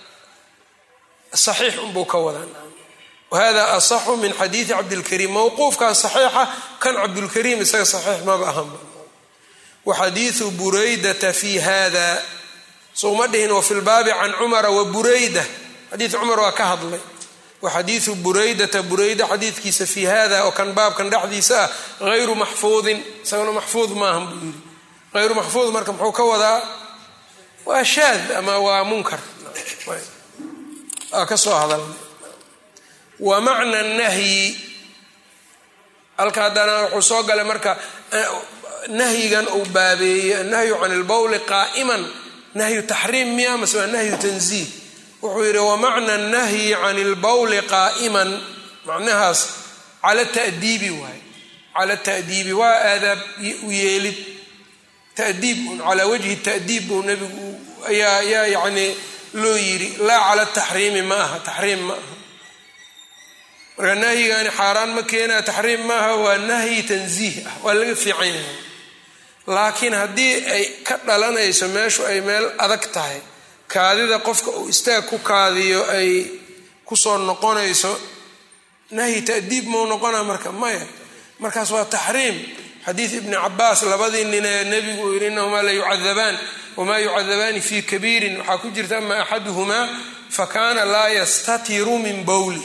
saxiix unbuu ka wadaa wahada asaxu min xadiidi cabdilkariim mawquufkaa saxiixa kan cabdulkariim isaga saxiix maba ahanba waxadiidu buraydata fi hada souma dhihin wafi lbaabi can cumara wa burayda xadiid cumar waa ka hadlay waxadiidu buraydata burayda xadiidkiisa fi hada oo kan baabkan dhexdiisa ah hayru maxfuudin isagana maxfuud maahan buu yidhi hayru maxfuud marka muxuu ka wadaa waa shaad ama waa munkar aa ka soo hadalnay wa macna nahyi halka haddana wuxuu soo galay marka nahyigan uu baabeeyey annahyu can ilbowli qaa'iman nahyu taxriim miya mase waa nahyu tanziih wuxuu yidhi wamacna nahyi can ilbowli qaa'iman macnahaas cala ta'diibi waay cala ta'diibi waa aadaab u yeelid ta'diib un calaa wajhi ta'diib buu nebigu ayaa ayaa yacni loo yidhi laa cala taxriimi ma aha taxriim ma aha marka nahyigani xaaraan ma keenaa taxriim maaha waa nahyi tanziih ah waa laga fiican yahay laakiin haddii ay ka dhalanayso meeshu ay meel adag tahay kaadida qofka uu istaag ku kaadiyo ay kusoo noqonayso nahyi ta'diib mau noqona marka maya markaas waa taxriim xadiid ibni cabaas labadii nin ee nebigu uu yidhi inahumaa la yucadabaan wamaa yucadabaani fii kabiirin waxaa ku jirta ama axaduhumaa fakana laa yastatiru min bowli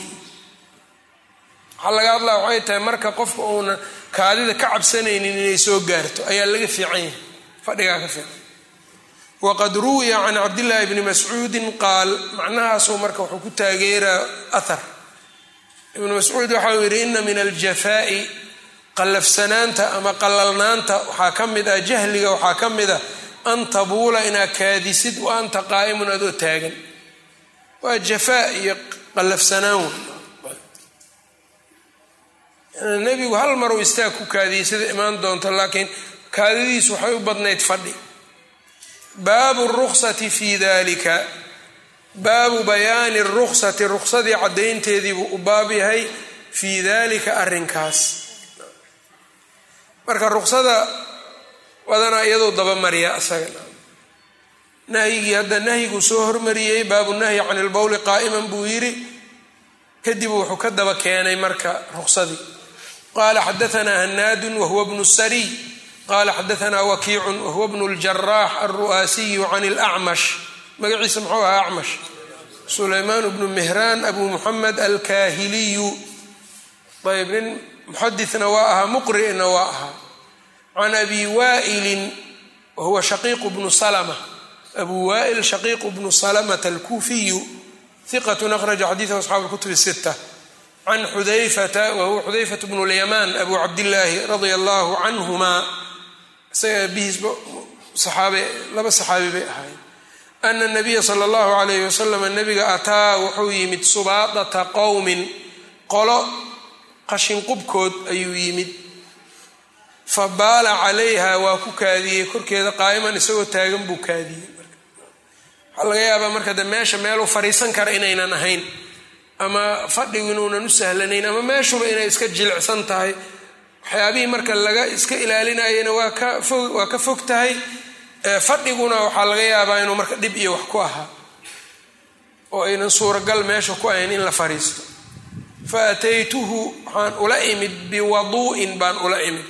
waxaa laga hadlaa waxay tahay marka qofka uuna kaadida ka cabsanaynin inay soo gaarto ayaa laga fiican yahay fadhigaa ka fiican waqad ruwiya can cabdillaahi bni mascuudin qaal macnahaasuu marka wuxuu ku taageeraa ahar ibnu mascuud waxa uu yidhi ina min aljafaa'i qallafsanaanta ama qalalnaanta waxaa ka mid ah jahliga waxaa ka mid ah an tabuula inaad kaadisid wa anta qaa'imun adoo taagan waa jafaa iyo qallafsanaan wey nebigu hal maruu istaag ku kaadiyey sida imaan doonto laakiin kaadidiisu waxay u badnayd fadhi baabu ruksati fi dalika baabu bayaani ruksati ruksadii caddaynteediibuu u baab yahay fii dalika arrinkaas marka ruksada badanaa iyadoo dabamariya isaga nahyigii hadda nahyiguu soo hormariyey baabu nahyi can ilbowli qaa'iman buu yidhi kadib wuxuu ka daba keenay marka ruksadii qala xadaanaa hanaadun wahuwa bnu sariy qala xadaanaa wakiicun wahuwa bnu ljaraax alru'aasiyu can lacmash magaciisa muxuu ahaa acmash sulaymaan bnu mihraan abu muxamed alkaahiliyu ayb nin muxadina waa ahaa muqri'na waa ahaa can abi waa'ilin wahuwa shaqiiqu bnu salma abu waa'il shaqiiqu bnu salamata alkuufiyu hiqatun akhraja xadiidahu asxaabu lkutub sita can xudayfata wahuwa xudayfat bnu lyamaan abu cabdillaahi radia allahu canhuma isaga abihiisba saxaabe laba saxaabi bay ahayd ana nabiya sala allahu alayhi wasalam nabiga ataa wuxuu yimid subaadata qowmin qolo qashinqubkood ayuu yimid fa baala calayha waa ku kaadiyey korkeeda qaa'iman isagoo taagan buu kaadiyey waxaa laga yaabaa marka de meesha meeluu fariisan kara inaynan ahayn ama fadhigu inuunan u sahlanayn ama meeshuba inay iska jilicsan tahay waxyaabihii marka laga iska ilaalinayana waa ka fog waa ka fog tahay fadhiguna waxaa laga yaabaa inuu marka dhib iyo wax ku ahaa oo aynan suuragal meesha ku ahayn in la fariisto fa ataytuhu waxaan ula imid biwaduu'in baan ula imid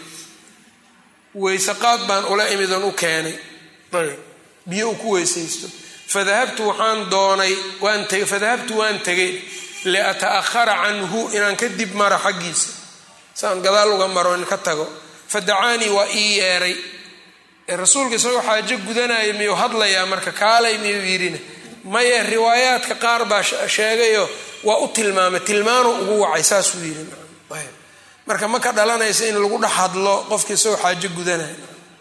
weysaqaad baan ula imid oon u keenay ayb biyo uu ku weysaysto fadahabtu waxaan doonay waan tegay fadahabtu waan tegay liata'ahara canhu inaan kadib maro xaggiisa saan gadaal uga maro in ka tago fadacaanii waa ii yeeray rasuulka isagoo xaajo gudanaya miyuu hadlayaa marka kaalay miyuu yidhina maye riwaayaadka qaar baa sheegayo waa u tilmaamay tilmaanu ugu wacay saasuu yidhi marka ma ka dhalanaysa in lagu dhex hadlo qofka isagoo xaajo gudanaya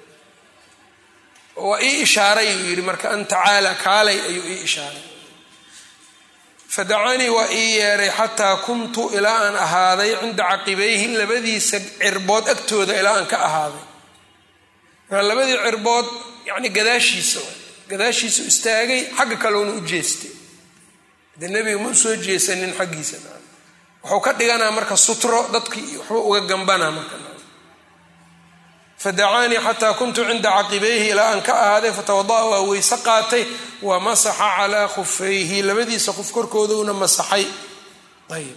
waa ii ishaaray uu yidhi marka an tacaala kaalay ayuu ii ishaaray fadacanii waa ii yeeray xataa kuntu ilaa aan ahaaday cinda caqibayhi labadiisa cirbood agtooda ilaa aan ka ahaaday marka labadii cirbood yani gadaashiisa gadaashiisu istaagay xagga kaleuna u jeestay dee nebiga ma usoo jeesanin xaggiisa wuxuu ka dhiganaa marka sutro dadkii waxba uga gambanaa marka fadacaanii xataa kuntu cinda caqibayhi ilaa aan ka ahaaday fatawada'a waa weyse qaatay wa masaxa calaa khufayhi labadiisa qof korkoodauna masaxay ayb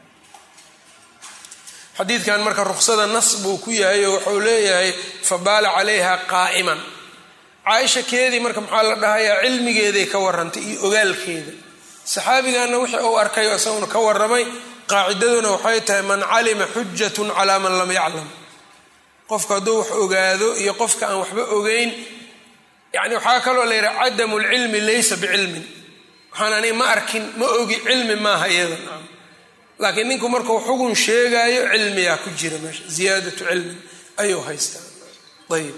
xadiidkan marka ruksada nas buu ku yahay oo wuxuu leeyahay fabaala calayha qaa'iman caaisha keedii marka maxaa la dhahayaa cilmigeeday ka warantay iyo ogaalkeeda saxaabiganna wixii uu arkay oo isaguna ka waramay qaacidaduna waxay tahay man calima xujatun calaa man lam yaclam qofka hadduu wax ogaado iyo qofka aan waxba ogeyn yani waxaa kaloo la yidhaha cadamu lcilmi laysa bicilmin waxaan ani ma arkin ma ogi cilmi maaha iyada laakiin ninku markuu xugun sheegaayo cilmiyaa ku jira meesha ziyaadatu cilmin ayuu haystaa ayib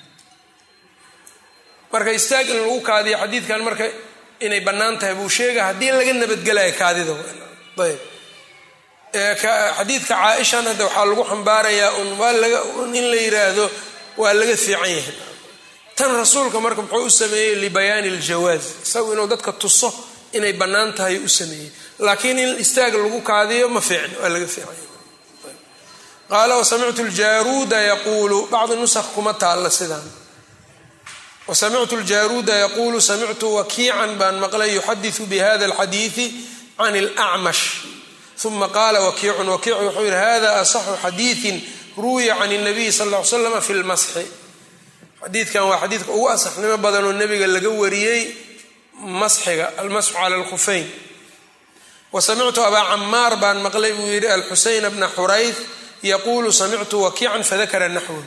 marka istaag in lagu kaadiyo xadiidkan marka inay bannaan tahay buu sheega haddii laga nabadgelayo kaadida ayb xadiidka caaishana de waxaa lagu xambaarayaa un waa in la yiraahdo waa laga fiican yahay tan rasuulka marka muxuu u sameeyey libayaani aljawaaz isagu inuu dadka tuso inay bannaan tahay u sameeyey laakiin in istaag lagu kaadiyo ma fiicn waa laga fiican yahay qaala wasamictu ljaruuda yaquulu bacdi nusakh kuma taalla sidaan wasamictu ljaruuda yaquulu samictu wakiican baan maqlay yuxadiثu bihada alxadiiثi can اlأcmash uma qaala wakiicun wakiic wuxuu yihi hada asaxu xadiiثin ruwiya can الnabiy sal ا ly slam fi lmasxi xadiidkan waa xadiidka ugu asaxnimo badanoo nebiga laga wariyey masxiga almasxu cala اlkhufayn wasamictu abaa camaar baan maqlay buu yidhi alxuseyn bna xurayth yaquulu samictu wakiican fadakara naxwahu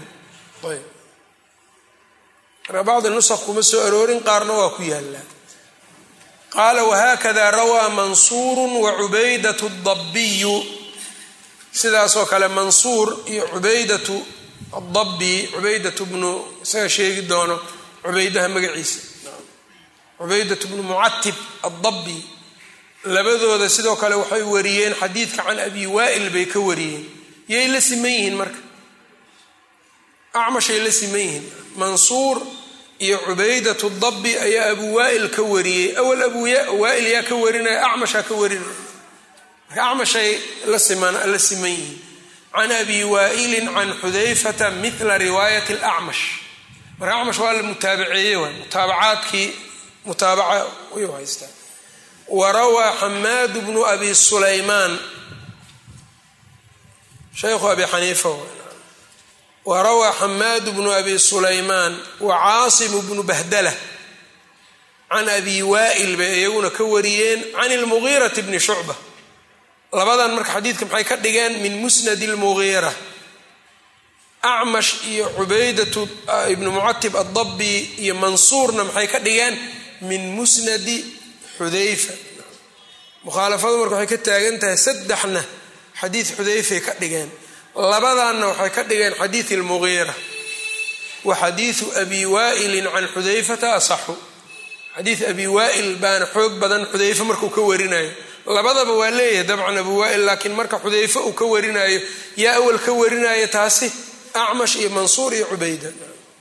marka bacdi nusakh kuma soo aroorin qaarna waa ku yaalaa qaala wahakada rawaa mansuuru wacubaydat dabiyu sidaasoo kale mansuur iyo cubaydatu adabi cubaydatu bnu isaga sheegi doono cubaydaha magaciisa cubaydatu bnu mucatib addabi labadooda sidoo kale waxay wariyeen xadiidka can abi waa'il bay ka wariyeen yay la siman yihiin marka acmashay la siman yihiin mansuur iyo cubaydatu dabi ayaa abu waa'il ka wariyey awal abu waa'il yaa ka warinaya acmashaa ka warinaya marka acmashay la siman yihiin can abi waa'ilin can xudayfata mila riwaayat alacmash marka acmash waa la mutaabaceeye waay mutaabacaadkii mutaabaca ayuu haystaa wa rawaa xamaad bnu abi sulaymaan shaykhu abi xaniifa warawaa xamaad bnu abi sulaymaan wa caasimu bnu bahdala can abi waa'il bay iyaguna ka wariyeen can ilmugiirati bni shucba labadan marka xadiidka maxay ka dhigeen min musnadi lmugiira acmash iyo cubaydatu ibnu mucatib addabi iyo mansuurna maxay ka dhigeen min musnadi xudayfa mukhaalafadu marka waxay ka taagan tahay saddexna xadiid xudayfay ka dhigeen labadanna waxay ka dhigeen xadiid almugiira wa xadiidu abi waa'ilin can xudayfata asaxu xadiid abi waa'il baana xoog badan xudayfe markuu ka warinayo labadaba waa leeyahay dabcan abu waa'il laakiin marka xudayfe uu ka warinayo yaa awal ka warinaya taasi acmash iyo mansuur iyo cubayda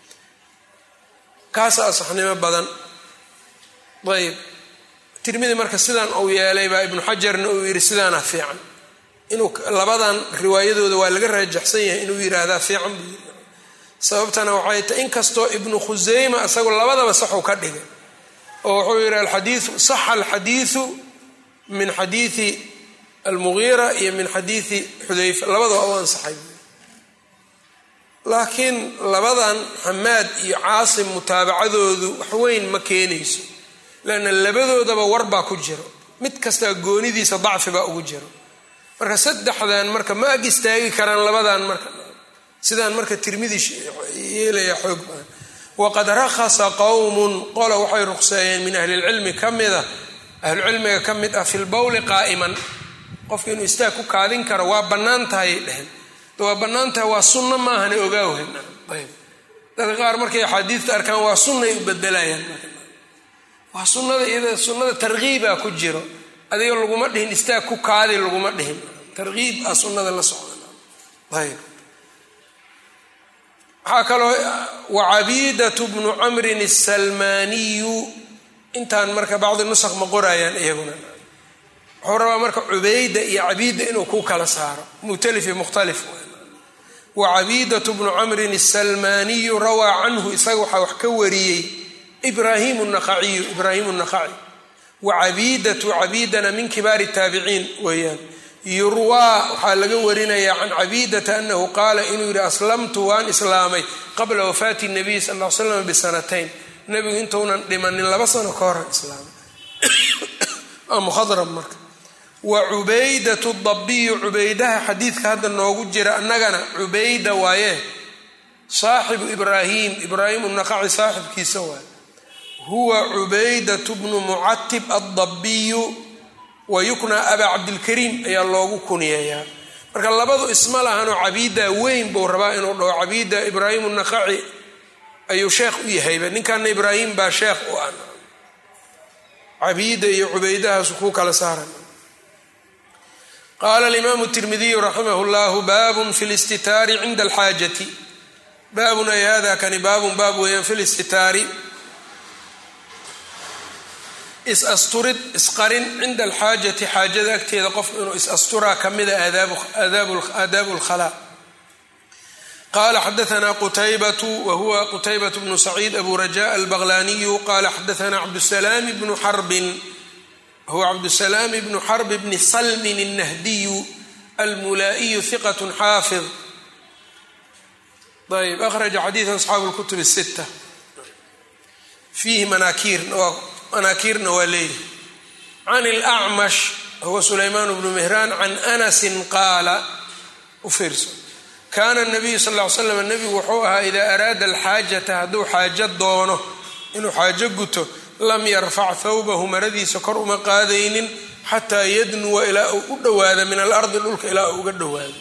kaasa asaxnimo badan ayb tirmidi marka sidaan uu yeelay baa ibnu xajarna uu yidhi sidaana fiican inuu labadan riwaayadooda waa laga raajaxsan yahay inuu yidhaahdaa fiican buu yii sababtana waxay tahay inkastoo ibnu khuseyma isagoo labadaba saxuu ka dhigay oo wuxuu yidhi alxadiiu saxa alxadiiu min xadiidi almugiira iyo min xadiidi xudayfa labadaba u ansaxay laakiin labadan xamaad iyo caasim mutaabacadoodu waxweyn ma keenayso leanna labadoodaba war baa ku jiro mid kastaa goonidiisa dacfi baa ugu jiro marka saddexdan marka ma ag istaagi karaan labadan marka sidaan marka tirmidi yeelaya xoog badan waqad rakhasa qowmun qola waxay ruqseeyeen min ahli lcilmi ka mida ahlucilmiga ka mid ah fi lbowli qaa'iman qofka inuu istaag ku kaadin karo waa bannaan tahay dhehen waa bannaan tahay waa sunno maahane ogaawhen ayb dadka qaar markay axaadiidta arkaan waa sunnay u bedelayaan waa sunnada iyada sunnada tarkiibaa ku jiro adiga laguma dhihin istaag ku kaadi laguma dhihin tarkiib ah sunnada la socda ayb waxaa kaloo wacabiidatu bnu camrin asalmaaniyu intaan marka bacdi nusaq ma qorayaan iyaguna wuxuu rabaa marka cubayda iyo cabiida inuu ku kala saaro mukhtalif iyo mukhtalif wacabiidatu bnu camrin asalmaaniyu rawaa canhu isaga waxaa wax ka wariyey ibrahim naqaciyu ibraahim naqaci wacabiidatu cabiidana min kibaari taabiciin weeyaan yurwaa waxaa laga warinayaa can cabiidata anahu qaala inuu yidhi aslamtu waan islaamay qabla wafaati nabiy sal l slam bisanatayn nebigu intuunan dhimanin laba sano ka horan islaamay waa muhadrab marka wa cubaydatu dabiyu cubaydaha xadiidka hadda noogu jira annagana cubayda waaye saaxibu ibraahim ibraahim naqaci saaxibkiisa waay huwa cubaydatu bnu mucatib addabiyu wa yuknaa abaa cabdilkariim ayaa loogu kuniyeeyaa marka labadu isma lahanoo cabiida weyn buu rabaa inuu dhaho cabiida ibraahim naqaci ayuu sheekh u yahayba ninkaana ibraahim baa sheekh u ah cabiida iyo cubaydahaasu ku kala saaran qaala alimaamu tirmidiyu raximah llahu baabun fi listitaari cinda alxaajati baabun ay hada kani baabun baab weeyaan fi listitaari is-asturid isqarin cinda alxaajati xaajada agteeda qofku inuu is-asturaa ka mida aadaabu lkhalaa qala xadaana qutaybatu wa huwa qutaybat bnu saciid abu raja albaqlaniyu qala xadaana cabdusalaam bnu xarbin huwa cabdusalaam bnu xarb bni salmin الnahdiyu almulaa'iyu hiqat xaafid ayb akhraja xadiida asxaabu اlkutub الsita fiihi manaakiirna manaakiirna waa leeyahy can اlأcmash huwa sulaymaan bnu mihraan can anasi qaala u fiirso kaana nabiyu sal ly slam nebigu wuxuu ahaa idaa araada alxaajata hadduu xaajo doono inuu xaajo guto lam yarfac thawbahu maradiisa kor uma qaadaynin xataa yadnuwa ilaa uu u dhowaado min alardi dhulka ilaa uu uga dhowaado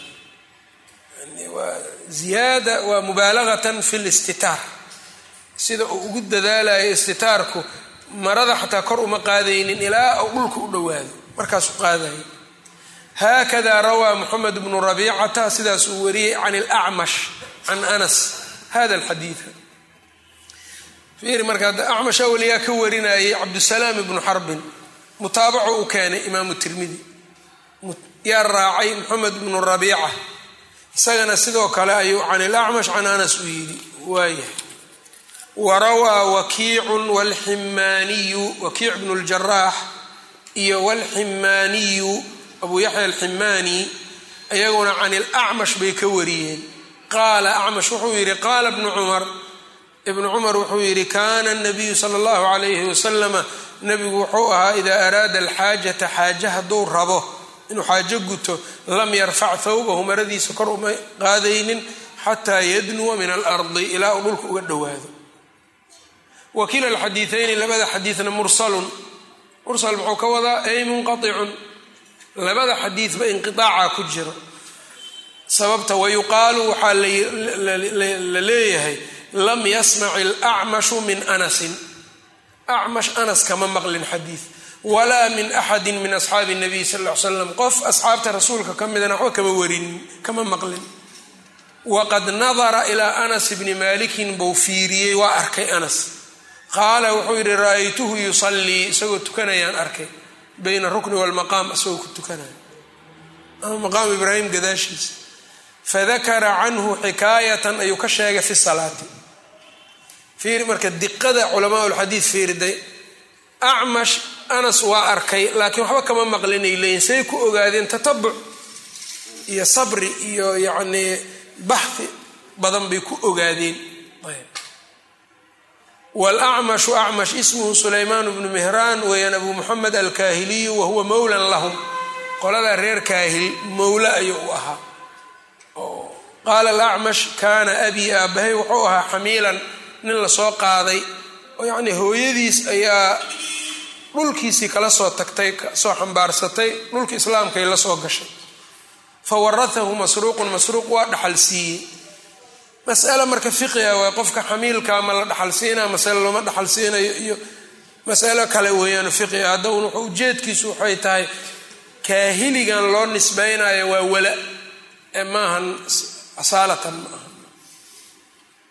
ziyaada waa mubaalagatan fi listitaar sida uu ugu dadaalayo istitaarku marada xataa kor uma qaadaynin ilaa uu dhulka u dhowaado markaasuu qaadayo haakada rawaa moxamed bnu rabiicata sidaas uu wariyey can ilacmash can anas hada alxadiida fiiri marka acmash awliyaa ka warinayay cabdusalaam ibnu xarbin mutaabaco uu keenay imaamu tirmidi yaa raacay moxamed bnu rabiica isagana sidoo kale ayuu can ilacmash can anas u yidhi waayahay warawaa wakiicun wlximaaniyu wakiic bnu ljaraax iyo wlximaaniyu abu yaxya alximaani iyaguna can ilacmash bay ka wariyeen qaala acmash wuxuu yidhi qaala bnu cumar ibnu cumar wuxuu yidhi kaana nabiyu sala allahu calayhi wasalama nebigu wuxuu ahaa idaa araada alxaajata xaaje hadduu rabo inuu xaajo guto lam yarfac thawbahu maradiisa kor uma qaadaynin xataa yadnuwa min alardi ilaa uu dhulka uga dhowaado wakiila alxadiiayni labada xadiidna mursalun mursal muxuu ka wadaa ay munqaicun labada xadiidba inqiaaca ku jiro sababta wayuqaalu waxaa la leeyahay lam yasmac ilacmashu min anasin acmash anas kama maqlin xadiid walaa min axadi min asxaabi nabiy sal l slam qof asxaabta rasuulka ka midana waxba kama warinin kama maqlin waqad nadara ilaa anas bni malikin buu fiiriyey waa arkay anas qaala wuxuu yidhi ra-aytuhu yusallii isagoo tukanayaan arkay bayna rukni walmaqaam isagoo ku tukanaya ama maqaam ibraahim gadaashiisa fadakara canhu xikaayatan ayuu ka sheegay fi salaati fiiri marka diqada culamaa lxadiid fiiriday acmash anas waa arkay laakiin waxba kama maqlinay leeyiin say ku ogaadeen tatabuc iyo sabri iyo yacnii baxhi badan bay ku ogaadeen wlacmashu acmash ismuhu sulaymaan bnu mihraan weeyaan abu muxamed alkaahiliyu wahuwa mowlan lahum qoladaa reer kaahil mowle ayuu u ahaa qaala alacmash kaana abii aabahay wuxuu ahaa xamiilan nin lasoo qaaday oo yacnii hooyadiis ayaa dhulkiisii kala soo tagtay soo xambaarsatay dhulka islaamkay la soo gashay fa waratahu masruuqun masruuq waa dhaxal siiyey masale marka fiqiga waa qofka xamiilkaa ma la dhaxal siinaa masale looma dhaxal siinayo iyo masalo kale weeyaan fiqiga hadda un wuxuu ujeedkiisu waxay tahay kaahiligan loo nisbaynayo waa wala ee maahan asaalatan ma aha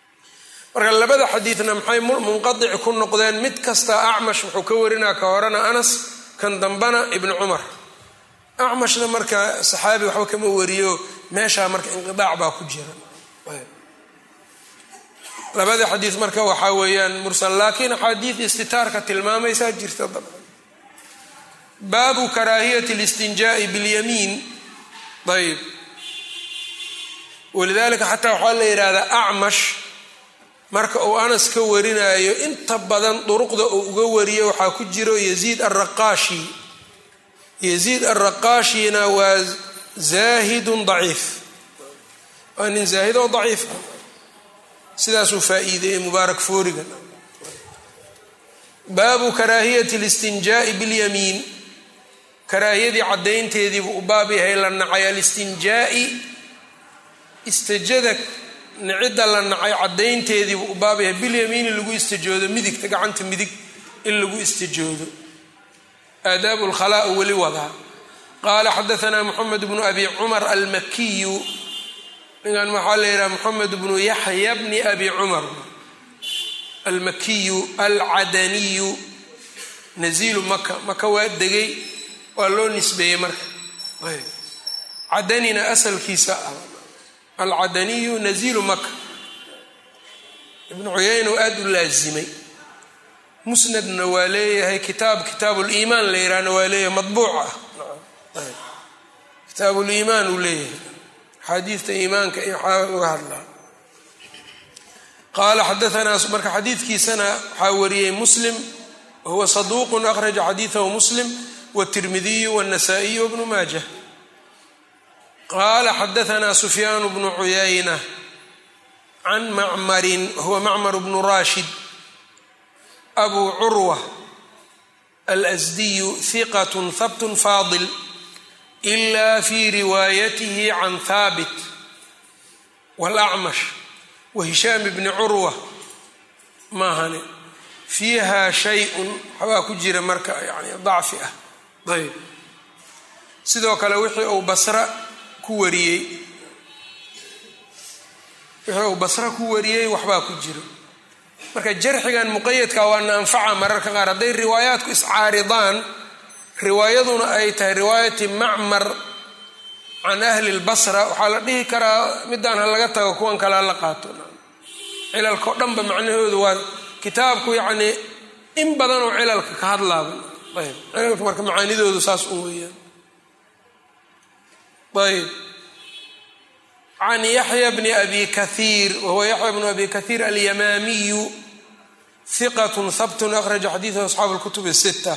marka labada xadiidna maxay munqadic ku noqdeen mid kasta acmash wuxuu ka warinaa ka horena anas kan dambana ibni cumar acmashna marka saxaabi waxba kama wariyo meeshaa marka inqidaac baa ku jira labada xadiid marka waxaa weeyaan mursal laakiin axaadiid istitaarka tilmaamaysaa jirta dabcan baabu karaahiyati listinjaai bilyamiin ayb walidalika xataa waxaa la yidhahdaa acmash marka uu anas ka warinayo inta badan duruqda uu uga wariyo waxaa ku jiro yaziid araqaashi yaziid araqaashina waa zaahidun daciif waa nin zaahid oo daciif ah sidaasuu faa-iideeyey mubaarak fooriga baabu karaahiyati listinjaai bilyamiin karaahiyadii caddaynteediibuu u baab yahay la nacay alistinjaai istajada nicidda la nacay caddaynteediibuu u baab yahay bilyamiini lagu istajoodo midigta gacanta midig in lagu istajoodo aadaabu lkhalaa weli wadaa qaala xadaanaa moxamed bnu abi cumar almakiyu ninkan waxaa la yidhaha moxamed bnu yaxya bni abi cumar almakiyu alcadaniyu naziilu maka maka waa degay waa loo nisbeeyey marka cadanina asalkiisa ah alcadaniyu naziilu maka ibnu cuyayna oo aada u laasimay musnadna waa leeyahay kitaab kitaabu liimaan la yihahna waa leeyahay madbuuc ah kitaabu liimaan uu leeyahay axaadiidta iimaanka iyo waxaa uga hadlaa qaala xadaanaa marka xadiidkiisana waxaa wariyey muslim wahuwa saduuqun akhraja xadiidahu muslim wاtirmidiyu wاnasaa'iyu wbnu maajah qaala xadaanaa sufyaan bnu cuyayna can macmarin wahuwa macmar bnu rashid abu curwa alasdiyu hiqat habt faadil ila fi riwaayatihi can haabit wاlacmash wahishaam bni curwa maahane fiiha shay-un waxbaa ku jira marka yani dacfi ah ayb sidoo kale wixii uu basra ku wariyey wixii uu basra ku wariyey waxbaa ku jira marka jarxigan muqayadka waana anfaca mararka qaar hadday riwaayaadku iscaaridaan riwaayaduna ay tahay riwaayati macmar can ahli lbasra waxaa la dhihi karaa midaan ha laga tago kuwan kale ha la qaato cilalkao dhanba macnahoodu waa kitaabku yacnii in badan oo cilalka ka hadlaaba ayb cilalka marka macaanidoodu saas u weeyaan ayb can yaxya bni abi kahiir wahuwa yaxya bnu abi kahiir alyamaamiyu hiqat habtun akhraja xadiidahu asxaabu lkutub الsita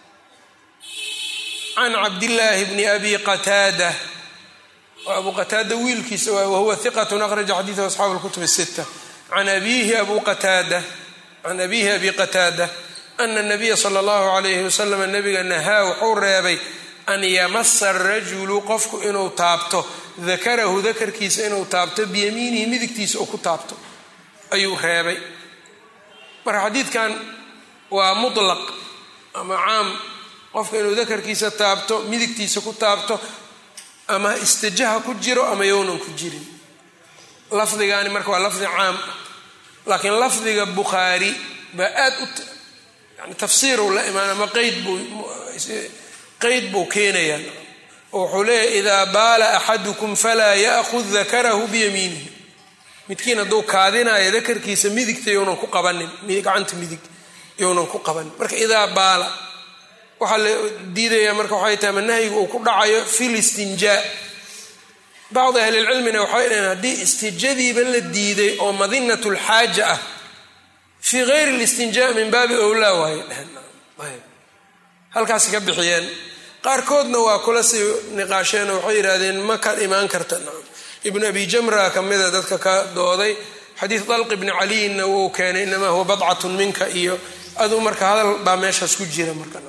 can cabdillaahi bni abi qataada abu qataada wiilkiisa wahuwa hiqat akhraja xadiidahu asxaabu lkutub الsita can abiihi abu qataada can abiihi abi qataada ana nabiya sala allahu calayhi wasalam nabiga nahaa wuxuu reebay an yamasa arajulu qofku inuu taabto dakarahu dakarkiisa inuu taabto biyamiinihi midigtiisa uu ku taabto ayuu reebay marka xadiidkan waa mutlaq ama caam qofka inuu dakarkiisa taabto midigtiisa ku taabto ama istijaha ku jiro ama yownan ku jirin lafdigaani marka waa lafdi caam laakiin lafdiga bukhaari baa aad u yani tafsiiru la imaan ama qeyd buu qeyd buu keenayaa oo wuxuu leeyahy idaa baala axadukum falaa ya'khud dakarahu biyamiinihi midkiin hadduu kaadinayo dakarkiisa midigta younan ku qabanin gacanta midig younan ku qabanin marka idaa baala waxaa la diidayaa marka waxay tahay ma nahyigu uu ku dhacayo fi listinjaa bacdi ahlilcilmina waxay dhaheen haddii istijadiiba la diiday oo madinat lxaaja ah fii gayri listinjaa min baabi owlaa waayay dheheen halkaasi ka bixiyeen qaarkoodna waa kula sii niqaasheen oo waxay yidhahdeen ma ka imaan karta ibnu abi jamra kamida dadka ka dooday xadiid dalq ibni caliyinna wuu keenay inamaa huwa badcatun minka iyo aduu marka hadal baa meeshaas ku jira marka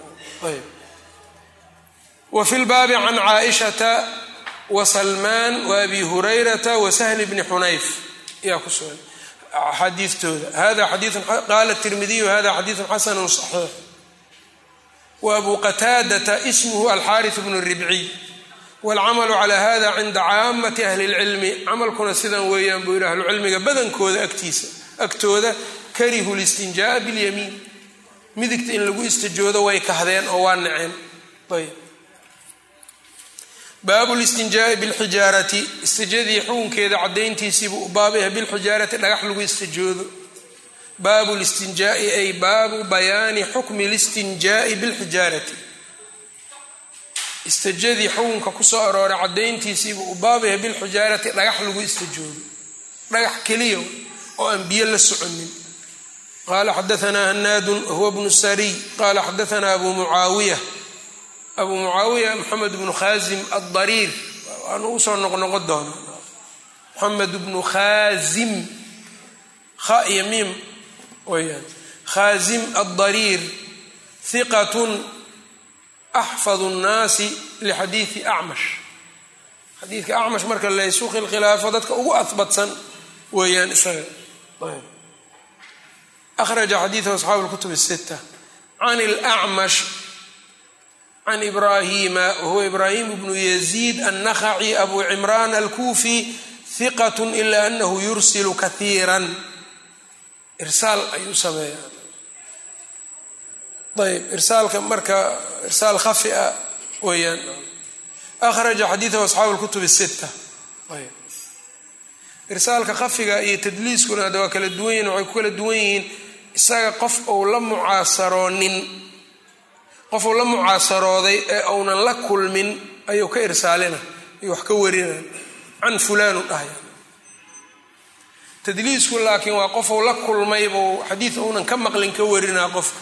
wa fi lbaabi can caaishata wa salmaan wa abi hurayrata wa sahli bni xunayf ayaa ku sugan xadiitooda hada xadiiun qaala tirmidiyu hada xadiidu xasanu صaxiix wa abu qataadata ismuhu alxaariث bnu ribciy wاlcamalu cala hada cinda caamati ahli اlcilmi camalkuna sidan weeyaan buu yihi ahlucilmiga badankooda agtiisa agtooda karihu listinjaaa bilyamiin midigta in lagu istijoodo way kahdeen oo waa naceen ayb baabu listinjaai bilxijaarati istijadii xukunkeeda cadayntiisiibuu u baabaya bilxijaarati dhagax lagu istijoodo baabu listinjaai ay baabu bayaani xukmi listinjaai bilxijaarati istijadii xukunka kusoo arooray cadayntiisiibuu u baabaya bilxijaarati dhagax lagu istijoodo dhagax keliya oo aan biyo la soconin qala xadaanaa hanaadun huwa bnu sariy qala xadaanaa abu mucaawiya abu mucaawiya maxamed bnu khazim adariir waanu usoo noqnoqon doona maxamed bnu khazim kha iyo miim weyaan khazim addariir hiqatun axfadu nnaasi lixadiidi acmash xadiidka acmash marka laysu khilkhilaafo dadka ugu ahbatsan weeyaan isaga akhraja xadiidahu asxaabu lkutub sita can lacmash can ibrahima wahuwa ibrahim bnu yaziid annakhaci abu cimraan alkuufi hiqat ila anahu yursilu kahiiran irsaal ayuu sameeyaa ayb irsaalka marka irsaal khafi a weeyaan akhraja xadiidahu asxaabu lkutub sita ayb irsaalka khafiga iyo tadliiskuna hadda waa kala duwan yihin waxay ku kala duwan yihiin isaga qof ou la mucaasaroonin qof uu la mucaasarooday ee uunan la kulmin ayuu ka irsaalina ayuu wax ka warina can fulaanu dhahaya tadliisku laakiin waa qof uu la kulmay buu xadiid uunan ka maqlin ka warinaa qofka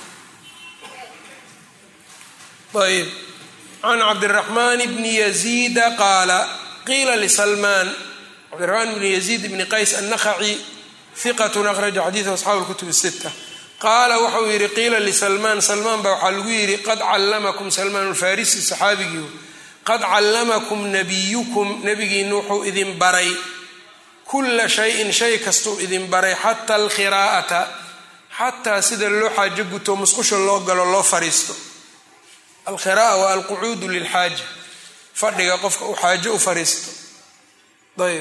ayb can cabdiraxmaan bni yaziida qaala qiila lisalmaan cabdiraxmaan bni yaziid bni qays annakhaci hiqatun akhraja xadiidu asxaabu lkutub sita qaala waxauu yidhi qiila lisalmaan salmaan baa waxaa lagu yidhi qad callamakum salmaan alfarisi saxaabigii qad callamakum nabiyukum nabigiina wuxuu idin baray kulla shayin shay kastuu idin baray xata alkhiraa'ata xataa sida loo xaajo guto musqusha loo galo loo fariisto alkhiraa'a waa alqucuudu lilxaaja fadhiga qofka uu xaajo u fariisto ayb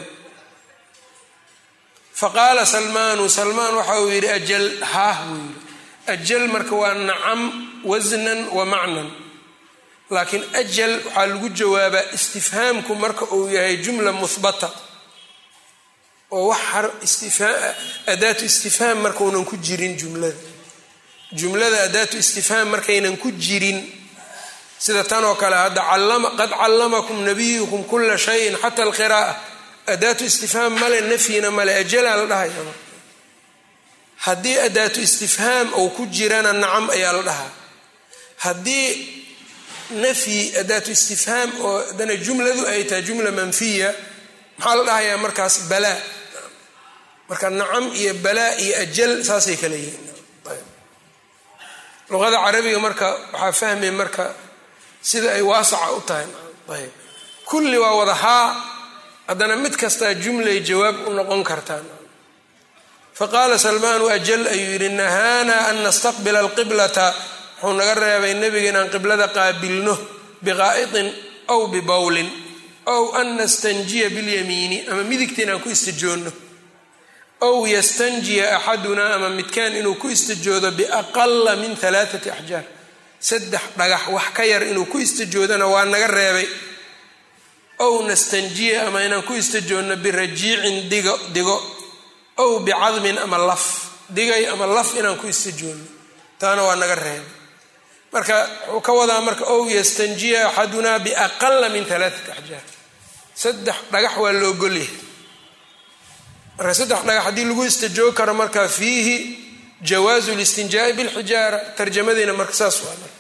faqaala salmaanu salmaan waxa uu yidhi ajal haah buu yidhi ajal marka waa nacam wasnan wa macnan laakiin ajal waxaa lagu jawaabaa istifhaamku marka uu yahay jumla muhbata oo wax adaatu istifhaam markaunan ku jirin jumlada jumlada adaatu istifhaam markaynan ku jirin sida tan oo kale hadda qad callamakum nabiyukum kula shayin xata alqiraa'a adaatu istifhaam male nafyina male ajalaa la dhahaya haddii adaatu istifhaam ou ku jirana nacam ayaa la dhahaa haddii nafyi adaatu istifhaam oo haddana jumladu ay tahay jumla manfiya maxaa la dhahayaa markaas balaa marka nacam iyo balaa iyo ajal saasay kala yihiin luqada carabiga marka waxaa fahmay marka sida ay waasaca u tahay ayb kulli waa wada haa haddana mid kastaa jumlay jawaab u noqon kartaan faqaala salmaanu ajal ayuu yidhi nahaana an nastaqbila alqiblata wuxuu naga reebay nebiga inaan qiblada qaabilno biqaa'itin aw bibowlin ow an nastanjiya bilyamiini ama midigta inaan ku istijoonno ow yastanjiya axadunaa ama midkaan inuu ku istijoodo biaqala min alaaati axjaar saddex dhagax wax ka yar inuu ku istijoodana waa naga reebay ow nastanjiya ama inaan ku istijoonno birajiicin digo digo ow bicadmin ama laf digay ama laf inaan ku istijoonno taana waa naga reebay marka wuxuu ka wadaa marka ow yastanjiya axadunaa biaqala min alaaati axjaar saddex dhagax waa la ogolyahay marka saddex dhagax haddii lagu istijoog karo marka fiihi jawaazu listinjaai bilxijaara tarjamadiina marka saas waa marka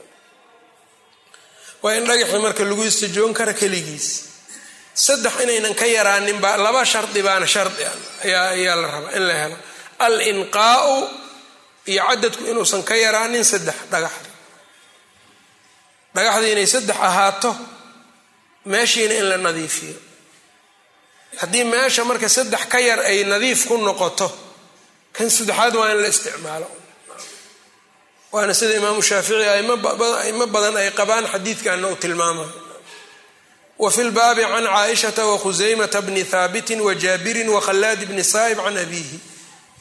waa in dhagaxii marka lagu istijoon kara keligiis saddex inaynan ka yaraanin baa laba shardi baana shardi ayaa ayaa la rabaa in la helo al inqaau iyo cadadku inuusan ka yaraanin saddex dhagaxda dhagaxdii inay saddex ahaato meeshiina in la nadiifiyo haddii meesha marka saddex ka yar ay nadiif ku noqoto kan saddexaad waa in la isticmaalo waana sida imaamu shaafici aimo badan ay qabaan xadiidkanna uu tilmaamayo wa fi lbaabi can caaishata wakhusaymata bni haabitin wa jaabirin wakhallaad bni saa'ib can abiihi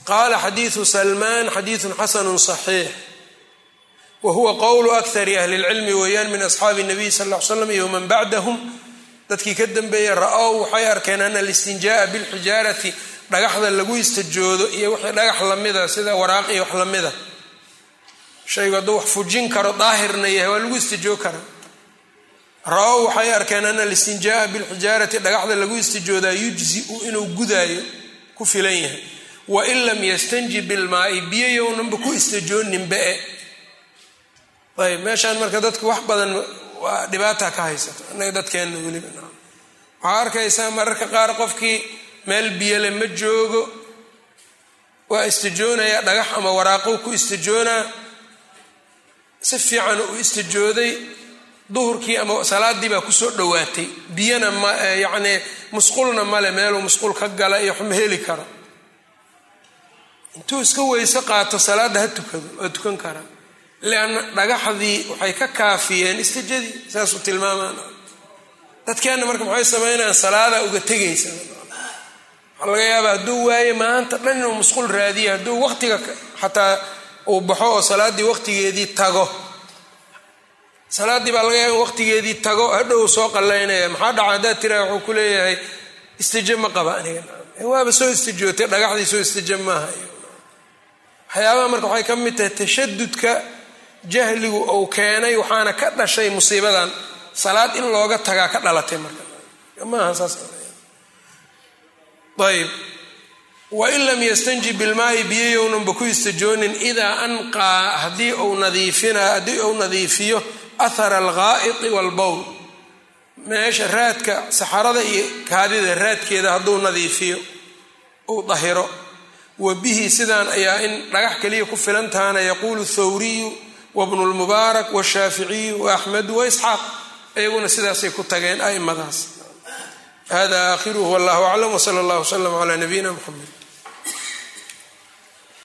qaala xadiidu salmaan xadiidun xasanu صaxiix wa huwa qowlu akari ahli اlcilmi weeyaan min asxaabi الnabiy sal ll ly slam iyo man bacdahum dadkii ka dambeeyey ra-ow waxay arkeen ana alistinjaa'a bilxijaarati dhagaxda lagu istajoodo iyo wixii dhagax lamida sida waraaq iyo wax lamida shaygu hadduu wax fujin karo daahirna yahay waa lagu istijoo karaa ra-ow waxay arkeen ana alistinjaa'a bilxijaarati dhagaxda lagu istijoodaa yujziu inuu gudaayo ku filan yahay wain lam yastanji bilmaai biyo yownanba ku istijooninba-e ayb meeshaan marka dadku wax badan waa dhibaata ka haysato innaga dadkeenna weliba waxaa arkaysaa mararka qaar qofkii meel biyole ma joogo waa istijoonayaa dhagax ama waraaqou ku istijoonaa si fiican uu istijooday duhurkii ama salaadii baa kusoo dhowaatay biyana ma yacnii musqulna male meeluu musqul ka gala iyo waxma heli karo intuu iska weyse qaato salaadda ha tukado waa tukan karaa lianna dhagaxdii waxay ka kaafiyeen istijadii saasuu tilmaamaan dadkeenna marka maxay sameynayaan salaadaa uga tegaysa waxaa laga yaabaa hadduu waaye maanta dhan inuu musqul raadiya hadduu waqtiga xataa uu baxo oo salaaddii waqtigeedii tago salaaddii baa laga yaaba in waqtigeedii tago hadhow soo qallaynaya maxaa dhaca haddaad tiraa wuxuu ku leeyahay istijo ma qaba aniga waaba soo istijootay dhagaxdii soo istijo maaha waxyaabaha marka waxay ka mid tahay tashadudka jahligu uu keenay waxaana ka dhashay musiibadan salaad in looga tagaa ka dhalatay marka maaha saas ayb wain lam yastanji bilmaai biyoyownanba ku istajoonin idaa anqaa haddii uu nadiifina haddii uu nadiifiyo athara alghaa'iti walbowl meesha raadka saxarada iyo kaadida raadkeeda hadduu nadiifiyo uu dahiro wa bihi sidaan ayaa in dhagax keliya ku filan tahana yaquulu thawriyu wabnu lmubaarak washaaficiyu waaxmedu waisxaaq iyaguna sidaasay ku tageen aimadaas hada aakhiruhu wallahu aclam wsala allah wslam cala nabiyina mxamed